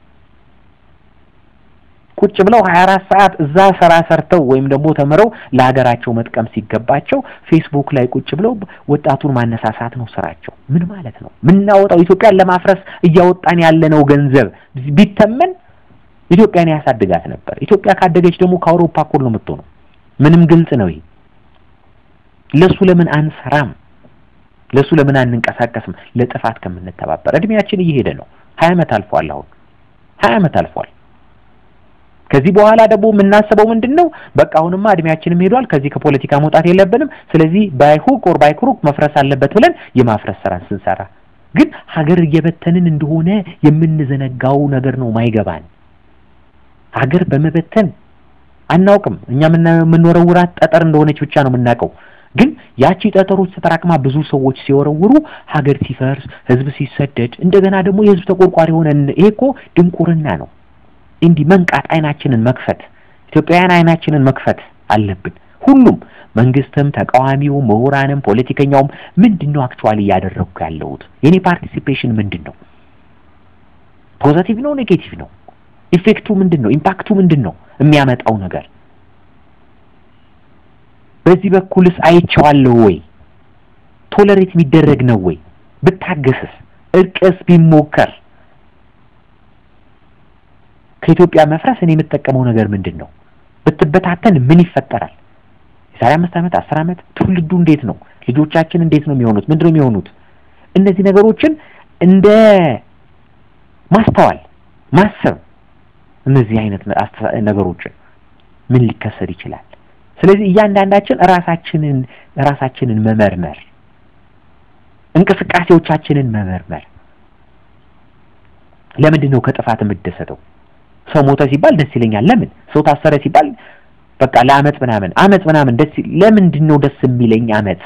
ቁጭ ብለው 24 ሰዓት እዛ ስራ ሰርተው ወይም ደግሞ ተምረው ለሀገራቸው መጥቀም ሲገባቸው ፌስቡክ ላይ ቁጭ ብለው ወጣቱን ማነሳሳት ነው ስራቸው። ምን ማለት ነው? ምናወጣው ኢትዮጵያን ለማፍረስ እያወጣን ያለነው ገንዘብ ቢተመን ኢትዮጵያን ያሳድጋት ነበር። ኢትዮጵያ ካደገች ደግሞ ከአውሮፓ እኩል ነው የምትሆነው። ምንም ግልጽ ነው ይሄ። ለሱ ለምን አንሰራም? ለሱ ለምን አንንቀሳቀስም? ለጥፋት ከምንተባበር እድሜያችን እየሄደ ነው። ሀያ ዓመት አልፏል። አሁን ሀያ ዓመት አልፏል። ከዚህ በኋላ ደግሞ የምናስበው ምንድን ነው? በቃ አሁንማ እድሜያችንም ሄዷል። ከዚህ ከፖለቲካ መውጣት የለብንም። ስለዚህ ባይሁክ ኦር ባይክሩክ መፍረስ አለበት ብለን የማፍረስ ስራ ስንሰራ ግን ሀገር እየበተንን እንደሆነ የምንዘነጋው ነገር ነው ማይገባን። ሀገር በመበተን አናውቅም። እኛ የምንወረውራት ጠጠር እንደሆነች ብቻ ነው የምናውቀው። ግን ያቺ ጠጠሮች ተጠራቅማ ብዙ ሰዎች ሲወረውሩ ሀገር ሲፈርስ፣ ህዝብ ሲሰደድ፣ እንደገና ደግሞ የህዝብ ተቆርቋሪ ሆነን ይሄ እኮ ድንቁርና ነው። እንዲህ መንቃት፣ አይናችንን መክፈት፣ ኢትዮጵያውያን አይናችንን መክፈት አለብን። ሁሉም መንግስትም፣ ተቃዋሚው፣ ምሁራንም፣ ፖለቲከኛውም ምንድን ነው አክቹዋሊ እያደረግኩ ያለሁት የኔ ፓርቲሲፔሽን ምንድን ነው? ፖዘቲቭ ነው ኔጌቲቭ ነው? ኢፌክቱ ምንድን ነው? ኢምፓክቱ ምንድን ነው? የሚያመጣው ነገር በዚህ በኩልስ አይቼዋለሁ ወይ? ቶለሬት የሚደረግ ነው ወይ? ብታገስስ፣ እርቅስ ቢሞከር ከኢትዮጵያ መፍረስ እኔ የምጠቀመው ነገር ምንድን ነው? ብትበታተን ምን ይፈጠራል? የዛሬ አምስት ዓመት አስር ዓመት ትውልዱ እንዴት ነው? ልጆቻችን እንዴት ነው የሚሆኑት? ምንድን ነው የሚሆኑት? እነዚህ ነገሮችን እንደ ማስተዋል ማሰብ፣ እነዚህ አይነት ነገሮችን ምን ሊከሰት ይችላል? ስለዚህ እያንዳንዳችን ራሳችንን ራሳችንን መመርመር፣ እንቅስቃሴዎቻችንን መመርመር። ለምንድን ነው ከጥፋት የምደሰተው? ሰው ሞተ ሲባል ደስ ይለኛል። ለምን? ሰው ታሰረ ሲባል በቃ ለአመፅ ምናምን አመፅ ምናምን ደስ ለምንድን ነው ደስ የሚለኝ? አመፅ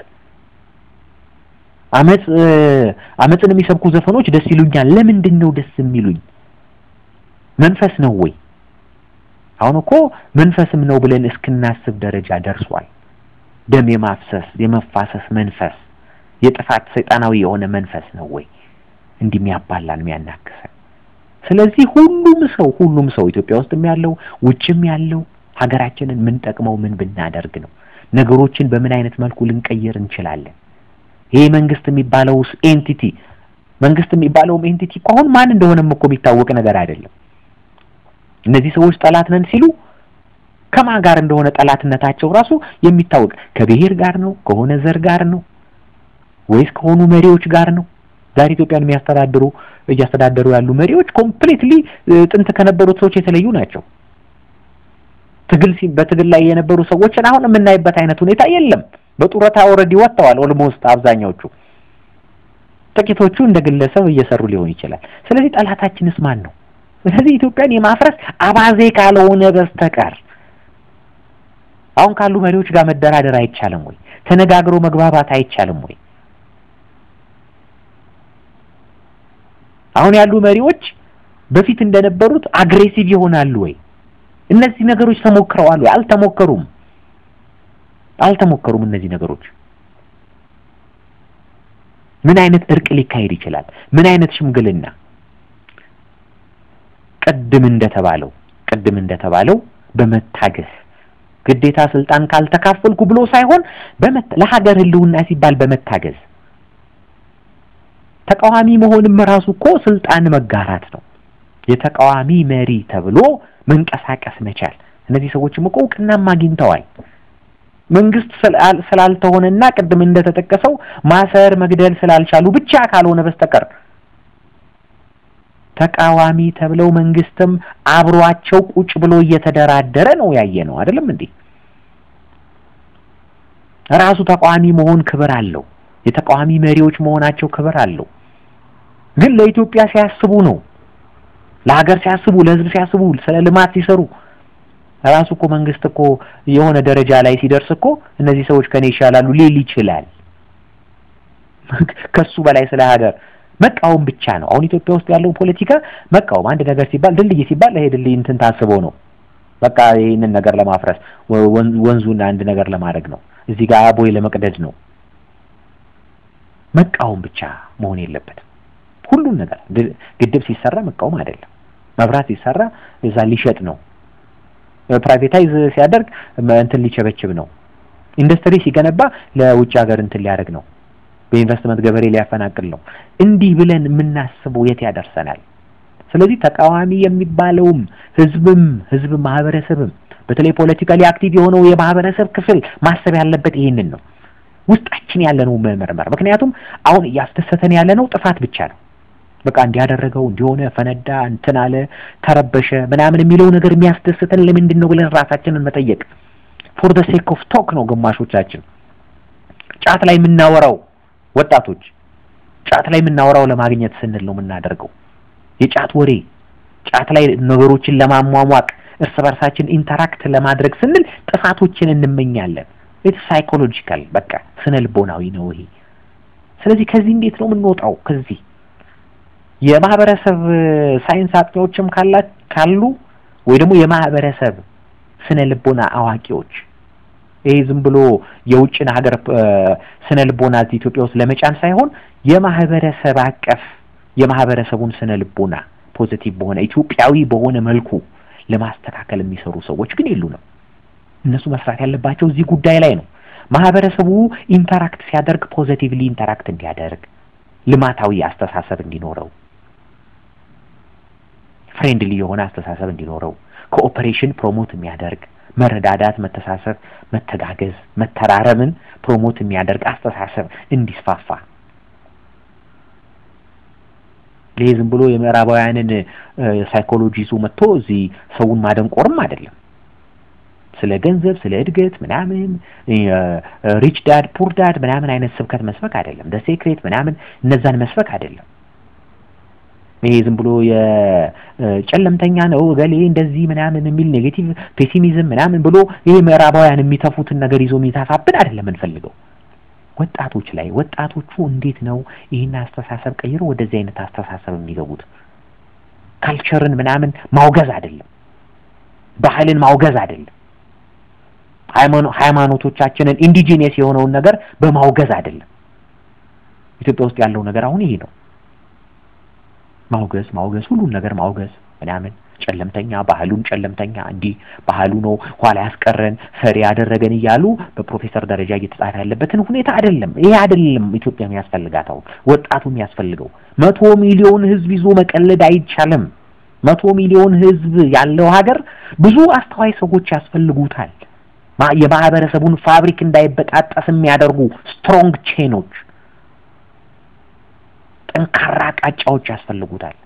አመፅ አመፅን የሚሰብኩ ዘፈኖች ደስ ይሉኛል። ለምንድን ነው ደስ የሚሉኝ? መንፈስ ነው ወይ? አሁን እኮ መንፈስም ነው ብለን እስክናስብ ደረጃ ደርሷል። ደም የማፍሰስ የመፋሰስ መንፈስ የጥፋት ሰይጣናዊ የሆነ መንፈስ ነው ወይ እንዲህ የሚያባላን የሚያናክሰን? ስለዚህ ሁሉም ሰው ሁሉም ሰው ኢትዮጵያ ውስጥም ያለው ውጭም ያለው ሀገራችንን ምን ጠቅመው ምን ብናደርግ ነው ነገሮችን በምን አይነት መልኩ ልንቀይር እንችላለን? ይሄ መንግስት የሚባለው ኤንቲቲ መንግስት የሚባለውም ኤንቲቲ እኮ አሁን ማን እንደሆነም እኮ የሚታወቅ ነገር አይደለም። እነዚህ ሰዎች ጠላት ነን ሲሉ ከማን ጋር እንደሆነ ጠላትነታቸው ራሱ የሚታወቅ ከብሔር ጋር ነው ከሆነ ዘር ጋር ነው ወይስ ከሆኑ መሪዎች ጋር ነው? ዛሬ ኢትዮጵያን የሚያስተዳድሩ እያስተዳደሩ ያሉ መሪዎች ኮምፕሊትሊ ጥንት ከነበሩት ሰዎች የተለዩ ናቸው። ትግል በትግል ላይ የነበሩ ሰዎችን አሁን የምናይበት አይነት ሁኔታ የለም። በጡረታ ኦልሬዲ ወጥተዋል። ኦልሞስት አብዛኛዎቹ፣ ጥቂቶቹ እንደ ግለሰብ እየሰሩ ሊሆን ይችላል። ስለዚህ ጠላታችንስ ማን ነው? ስለዚህ ኢትዮጵያን የማፍረስ አባዜ ካልሆነ በስተቀር አሁን ካሉ መሪዎች ጋር መደራደር አይቻልም ወይ? ተነጋግሮ መግባባት አይቻልም ወይ? አሁን ያሉ መሪዎች በፊት እንደነበሩት አግሬሲቭ ይሆናሉ ወይ? እነዚህ ነገሮች ተሞክረዋል ወይ? አልተሞከሩም። አልተሞከሩም እነዚህ ነገሮች። ምን አይነት እርቅ ሊካሄድ ይችላል? ምን አይነት ሽምግልና? ቅድም እንደተባለው ቅድም እንደተባለው በመታገስ ግዴታ ስልጣን ካልተካፈልኩ ብሎ ሳይሆን ለሀገር ሕልውና ሲባል በመታገዝ ተቃዋሚ መሆንም ራሱ እኮ ስልጣን መጋራት ነው። የተቃዋሚ መሪ ተብሎ መንቀሳቀስ መቻል። እነዚህ ሰዎችም እኮ እውቅናም አግኝተዋል። መንግስት ስላልተሆነና ቅድም እንደተጠቀሰው ማሰር መግደል ስላልቻሉ ብቻ ካልሆነ በስተቀር ተቃዋሚ ተብለው መንግስትም አብሯቸው ቁጭ ብሎ እየተደራደረ ነው ያየ ነው አይደለም እንዴ? ራሱ ተቃዋሚ መሆን ክብር አለው። የተቃዋሚ መሪዎች መሆናቸው ክብር አለው። ግን ለኢትዮጵያ ሲያስቡ ነው፣ ለሀገር ሲያስቡ፣ ለህዝብ ሲያስቡ፣ ስለ ልማት ሲሰሩ ራሱ እኮ መንግስት እኮ የሆነ ደረጃ ላይ ሲደርስ እኮ እነዚህ ሰዎች ከኔ ይሻላሉ ሊል ይችላል። ከሱ በላይ ስለ ሀገር መቃወም ብቻ ነው። አሁን ኢትዮጵያ ውስጥ ያለው ፖለቲካ መቃወም፣ አንድ ነገር ሲባል ድልድይ ሲባል ይሄ ድልድይ እንትን ታስቦ ነው፣ በቃ ይህንን ነገር ለማፍረስ ወንዙን አንድ ነገር ለማድረግ ነው፣ እዚህ ጋር ቦይ ለመቅደድ ነው። መቃወም ብቻ መሆን የለበትም። ሁሉም ነገር ግድብ ሲሰራ መቃወም አይደለም። መብራት ሲሰራ እዛ ሊሸጥ ነው። ፕራይቬታይዝ ሲያደርግ እንትን ሊቸበችብ ነው። ኢንዱስትሪ ሲገነባ ለውጭ ሀገር እንትን ሊያደርግ ነው። በኢንቨስትመንት ገበሬ ሊያፈናቅል ነው። እንዲህ ብለን የምናስበው የት ያደርሰናል? ስለዚህ ተቃዋሚ የሚባለውም ህዝብም ህዝብ ማህበረሰብም በተለይ ፖለቲካሊ አክቲቭ የሆነው የማህበረሰብ ክፍል ማሰብ ያለበት ይሄንን ነው። ውስጣችን ያለነው መመርመር። ምክንያቱም አሁን እያስደሰተን ያለነው ጥፋት ብቻ ነው። በቃ እንዲያደረገው እንዲሆነ ፈነዳ፣ እንትን አለ፣ ተረበሸ ምናምን የሚለው ነገር የሚያስደስተን ለምንድን ነው ብለን ራሳችንን መጠየቅ። ፎር ዘ ሴክ ኦፍ ቶክ ነው ግማሾቻችን ጫት ላይ የምናወራው ወጣቶች ጫት ላይ የምናወራው ለማግኘት ስንል ነው የምናደርገው። የጫት ወሬ ጫት ላይ ነገሮችን ለማሟሟቅ እርስ በርሳችን ኢንተራክት ለማድረግ ስንል ጥፋቶችን እንመኛለን። ኢትስ ሳይኮሎጂካል በቃ ስነ ልቦናዊ ነው ይሄ። ስለዚህ ከዚህ እንዴት ነው የምንወጣው? ከዚህ የማህበረሰብ ሳይንስ አጥኚዎችም ካላ ካሉ ወይ ደግሞ የማህበረሰብ ስነ ልቦና አዋቂዎች ይሄ ዝም ብሎ የውጭን ሀገር ስነ ልቦና እዚህ ኢትዮጵያ ውስጥ ለመጫን ሳይሆን የማህበረሰብ አቀፍ የማህበረሰቡን ስነ ልቦና ፖዚቲቭ በሆነ ኢትዮጵያዊ በሆነ መልኩ ለማስተካከል የሚሰሩ ሰዎች ግን የሉንም። እነሱ መስራት ያለባቸው እዚህ ጉዳይ ላይ ነው። ማህበረሰቡ ኢንተራክት ሲያደርግ ፖዚቲቭሊ ኢንተራክት እንዲያደርግ፣ ልማታዊ አስተሳሰብ እንዲኖረው፣ ፍሬንድሊ የሆነ አስተሳሰብ እንዲኖረው፣ ኮኦፐሬሽን ፕሮሞት የሚያደርግ መረዳዳት፣ መተሳሰብ፣ መተጋገዝ፣ መተራረምን ፕሮሞት የሚያደርግ አስተሳሰብ እንዲስፋፋ ይሄ ዝም ብሎ የምዕራባውያንን ሳይኮሎጂ ይዞ መጥቶ እዚህ ሰውን ማደንቆርም አይደለም። ስለ ገንዘብ፣ ስለ እድገት ምናምን ሪች ዳድ ፑር ዳድ ምናምን አይነት ስብከት መስበክ አይደለም። ደ ሴክሬት ምናምን እነዛን መስበክ አይደለም። ይሄ ዝም ብሎ የጨለምተኛ ነው እገሌ እንደዚህ ምናምን የሚል ኔጌቲቭ ፔሲሚዝም ምናምን ብሎ ይሄ ምዕራባውያን የሚተፉትን ነገር ይዞ የሚተፋብን አይደለም እንፈልገው ወጣቶች ላይ ወጣቶቹ እንዴት ነው ይህን አስተሳሰብ ቀይረው ወደዚህ አይነት አስተሳሰብ የሚገቡት? ካልቸርን ምናምን ማውገዝ አይደለም፣ ባህልን ማውገዝ አይደለም፣ ሃይማኖቶቻችንን ኢንዲጂኒየስ የሆነውን ነገር በማውገዝ አይደለም። ኢትዮጵያ ውስጥ ያለው ነገር አሁን ይሄ ነው። ማውገዝ ማውገዝ ሁሉን ነገር ማውገዝ ምናምን ጨለምተኛ ባህሉን ጨለምተኛ እንዲህ ባህሉ ነው ኋላ ያስቀረን ፈሪ ያደረገን እያሉ በፕሮፌሰር ደረጃ እየተጻፈ ያለበትን ሁኔታ አይደለም። ይሄ አይደለም ኢትዮጵያ የሚያስፈልጋት አሁን ወጣቱ የሚያስፈልገው። መቶ ሚሊዮን ሕዝብ ይዞ መቀለድ አይቻልም። መቶ ሚሊዮን ሕዝብ ያለው ሀገር ብዙ አስተዋይ ሰዎች ያስፈልጉታል። የማህበረሰቡን ፋብሪክ እንዳይበጣጠስ የሚያደርጉ ስትሮንግ ቼኖች፣ ጠንካራ ቃጫዎች ያስፈልጉታል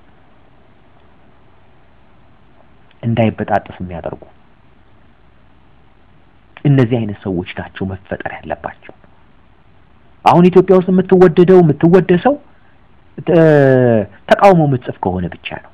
እንዳይበጣጠስ የሚያደርጉ እነዚህ አይነት ሰዎች ናቸው መፈጠር ያለባቸው። አሁን ኢትዮጵያ ውስጥ የምትወደደው የምትወደሰው ተቃውሞ የምትጽፍ ከሆነ ብቻ ነው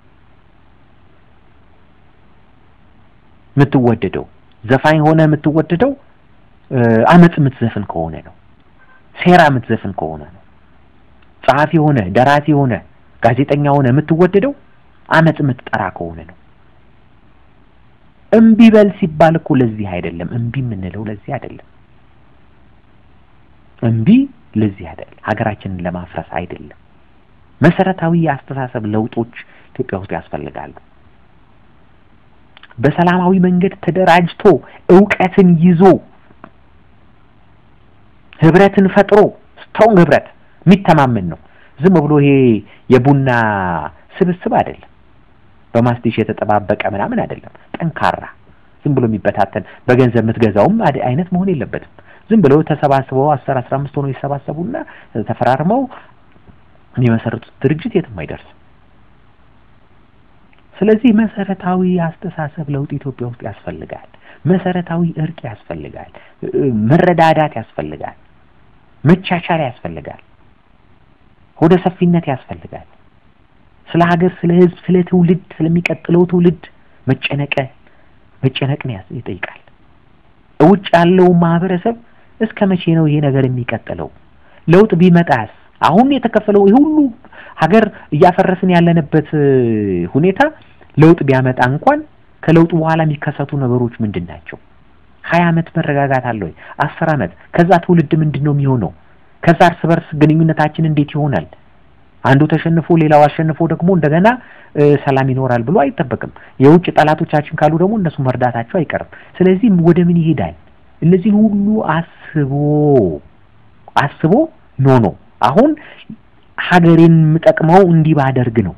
የምትወደደው። ዘፋኝ ሆነ የምትወደደው አመጽ የምትዘፍን ከሆነ ነው። ሴራ የምትዘፍን ከሆነ ነው። ጸሐፊ ሆነ ደራሲ ሆነ ጋዜጠኛ ሆነ የምትወደደው አመጽ የምትጠራ ከሆነ ነው። እምቢ በል ሲባል እኮ ለዚህ አይደለም። እምቢ የምንለው ለዚህ አይደለም። እምቢ ለዚህ አይደለም። ሀገራችንን ለማፍረስ አይደለም። መሰረታዊ የአስተሳሰብ ለውጦች ኢትዮጵያ ውስጥ ያስፈልጋሉ። በሰላማዊ መንገድ ተደራጅቶ እውቀትን ይዞ ህብረትን ፈጥሮ ስትሮንግ ህብረት የሚተማመን ነው። ዝም ብሎ ይሄ የቡና ስብስብ አይደለም። በማስቲሽ የተጠባበቀ ምናምን አይደለም። ጠንካራ ዝም ብሎ የሚበታተን በገንዘብ የምትገዛውም አይነት መሆን የለበትም። ዝም ብለው ተሰባስበው አስር አስራ አምስት ሆነው ይሰባሰቡና ተፈራርመው የሚመሰርቱት ድርጅት የትም አይደርስም። ስለዚህ መሰረታዊ አስተሳሰብ ለውጥ ኢትዮጵያ ውስጥ ያስፈልጋል። መሰረታዊ እርቅ ያስፈልጋል። መረዳዳት ያስፈልጋል። መቻቻል ያስፈልጋል። ሆደ ሰፊነት ያስፈልጋል። ስለ ሀገር፣ ስለ ህዝብ፣ ስለ ትውልድ፣ ስለሚቀጥለው ትውልድ መጨነቀ መጨነቅን ይጠይቃል። ውጭ ያለው ማህበረሰብ እስከ መቼ ነው ይሄ ነገር የሚቀጥለው? ለውጥ ቢመጣስ? አሁን የተከፈለው ይሄ ሁሉ ሀገር እያፈረስን ያለንበት ሁኔታ ለውጥ ቢያመጣ እንኳን ከለውጡ በኋላ የሚከሰቱ ነገሮች ምንድን ናቸው? ሀያ አመት መረጋጋት አለ ወይ? አስር አመት ከዛ ትውልድ ምንድን ነው የሚሆነው? ከዛ እርስ በርስ ግንኙነታችን እንዴት ይሆናል? አንዱ ተሸንፎ ሌላው አሸንፎ ደግሞ እንደገና ሰላም ይኖራል ብሎ አይጠበቅም። የውጭ ጠላቶቻችን ካሉ ደግሞ እነሱ መርዳታቸው አይቀርም። ስለዚህ ወደ ምን ይሄዳል? እነዚህን ሁሉ አስቦ አስቦ ኖ ኖ አሁን ሀገሬን የምጠቅመው እንዲህ ባደርግ ነው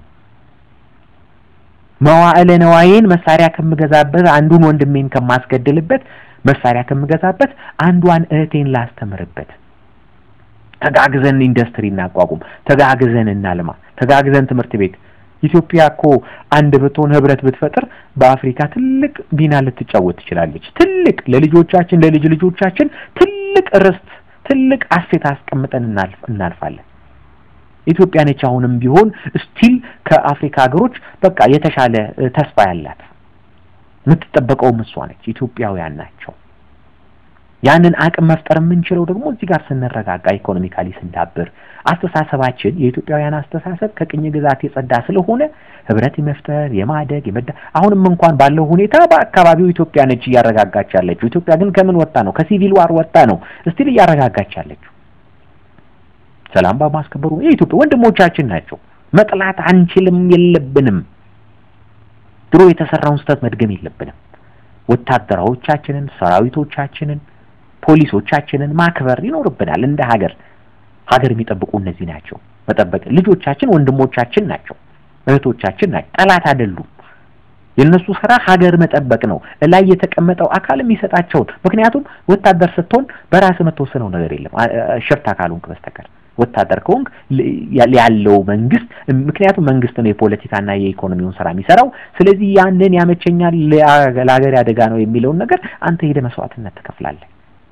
መዋዕለ ነዋዬን መሳሪያ ከምገዛበት አንዱን ወንድሜን ከማስገድልበት መሳሪያ ከምገዛበት አንዷን እህቴን ላስተምርበት ተጋግዘን ኢንዱስትሪ እናቋቁም፣ ተጋግዘን እናልማ፣ ተጋግዘን ትምህርት ቤት። ኢትዮጵያ እኮ አንድ ብትሆን ህብረት ብትፈጥር በአፍሪካ ትልቅ ሚና ልትጫወት ትችላለች። ትልቅ ለልጆቻችን ለልጅ ልጆቻችን ትልቅ ርስት፣ ትልቅ አሴት አስቀምጠን እናልፋለን። ኢትዮጵያ ነች አሁንም ቢሆን ስቲል ከአፍሪካ ሀገሮች በቃ የተሻለ ተስፋ ያላት የምትጠበቀውም እሷ ነች። ኢትዮጵያውያን ናቸው። ያንን አቅም መፍጠር የምንችለው ደግሞ እዚህ ጋር ስንረጋጋ፣ ኢኮኖሚካሊ ስንዳብር፣ አስተሳሰባችን የኢትዮጵያውያን አስተሳሰብ ከቅኝ ግዛት የጸዳ ስለሆነ ህብረት የመፍጠር የማደግ የመዳ አሁንም እንኳን ባለው ሁኔታ በአካባቢው ኢትዮጵያ ነች እያረጋጋች ያለችው። ኢትዮጵያ ግን ከምን ወጣ ነው? ከሲቪል ዋር ወጣ ነው እስቲል እያረጋጋች ያለችው። ሰላም በማስከበሩ የኢትዮጵያ ወንድሞቻችን ናቸው። መጥላት አንችልም፣ የለብንም። ድሮ የተሰራውን ስህተት መድገም የለብንም። ወታደራዎቻችንን፣ ሰራዊቶቻችንን፣ ፖሊሶቻችንን ማክበር ይኖርብናል። እንደ ሀገር ሀገር የሚጠብቁ እነዚህ ናቸው። መጠበቅ ልጆቻችን ወንድሞቻችን ናቸው፣ እህቶቻችን ናቸው። ጠላት አይደሉም። የእነሱ ስራ ሀገር መጠበቅ ነው። ላይ የተቀመጠው አካል የሚሰጣቸውን ምክንያቱም ወታደር ስትሆን በራስ የምትወስነው ነገር የለም ሽፍታ ካልሆንክ በስተቀር ወታደር ከሆንክ ያለው መንግስት ምክንያቱም መንግስት ነው የፖለቲካና የኢኮኖሚውን ስራ የሚሰራው። ስለዚህ ያንን ያመቸኛል ለሀገር አደጋ ነው የሚለውን ነገር አንተ ሄደ መስዋዕትነት ትከፍላለህ።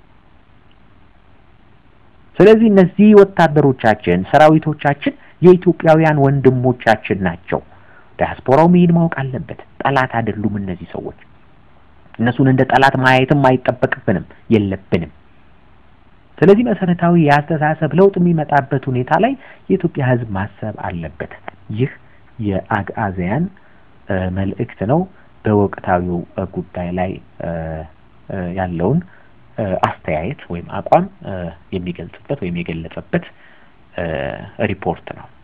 ስለዚህ እነዚህ ወታደሮቻችን፣ ሰራዊቶቻችን የኢትዮጵያውያን ወንድሞቻችን ናቸው። ዲያስፖራው መሄድ ማወቅ አለበት። ጠላት አይደሉም እነዚህ ሰዎች። እነሱን እንደ ጠላት ማየትም አይጠበቅብንም የለብንም። ስለዚህ መሰረታዊ የአስተሳሰብ ለውጥ የሚመጣበት ሁኔታ ላይ የኢትዮጵያ ሕዝብ ማሰብ አለበት። ይህ የአግዓዝያን መልእክት ነው። በወቅታዊው ጉዳይ ላይ ያለውን አስተያየት ወይም አቋም የሚገልጽበት ወይም የገለጸበት ሪፖርት ነው።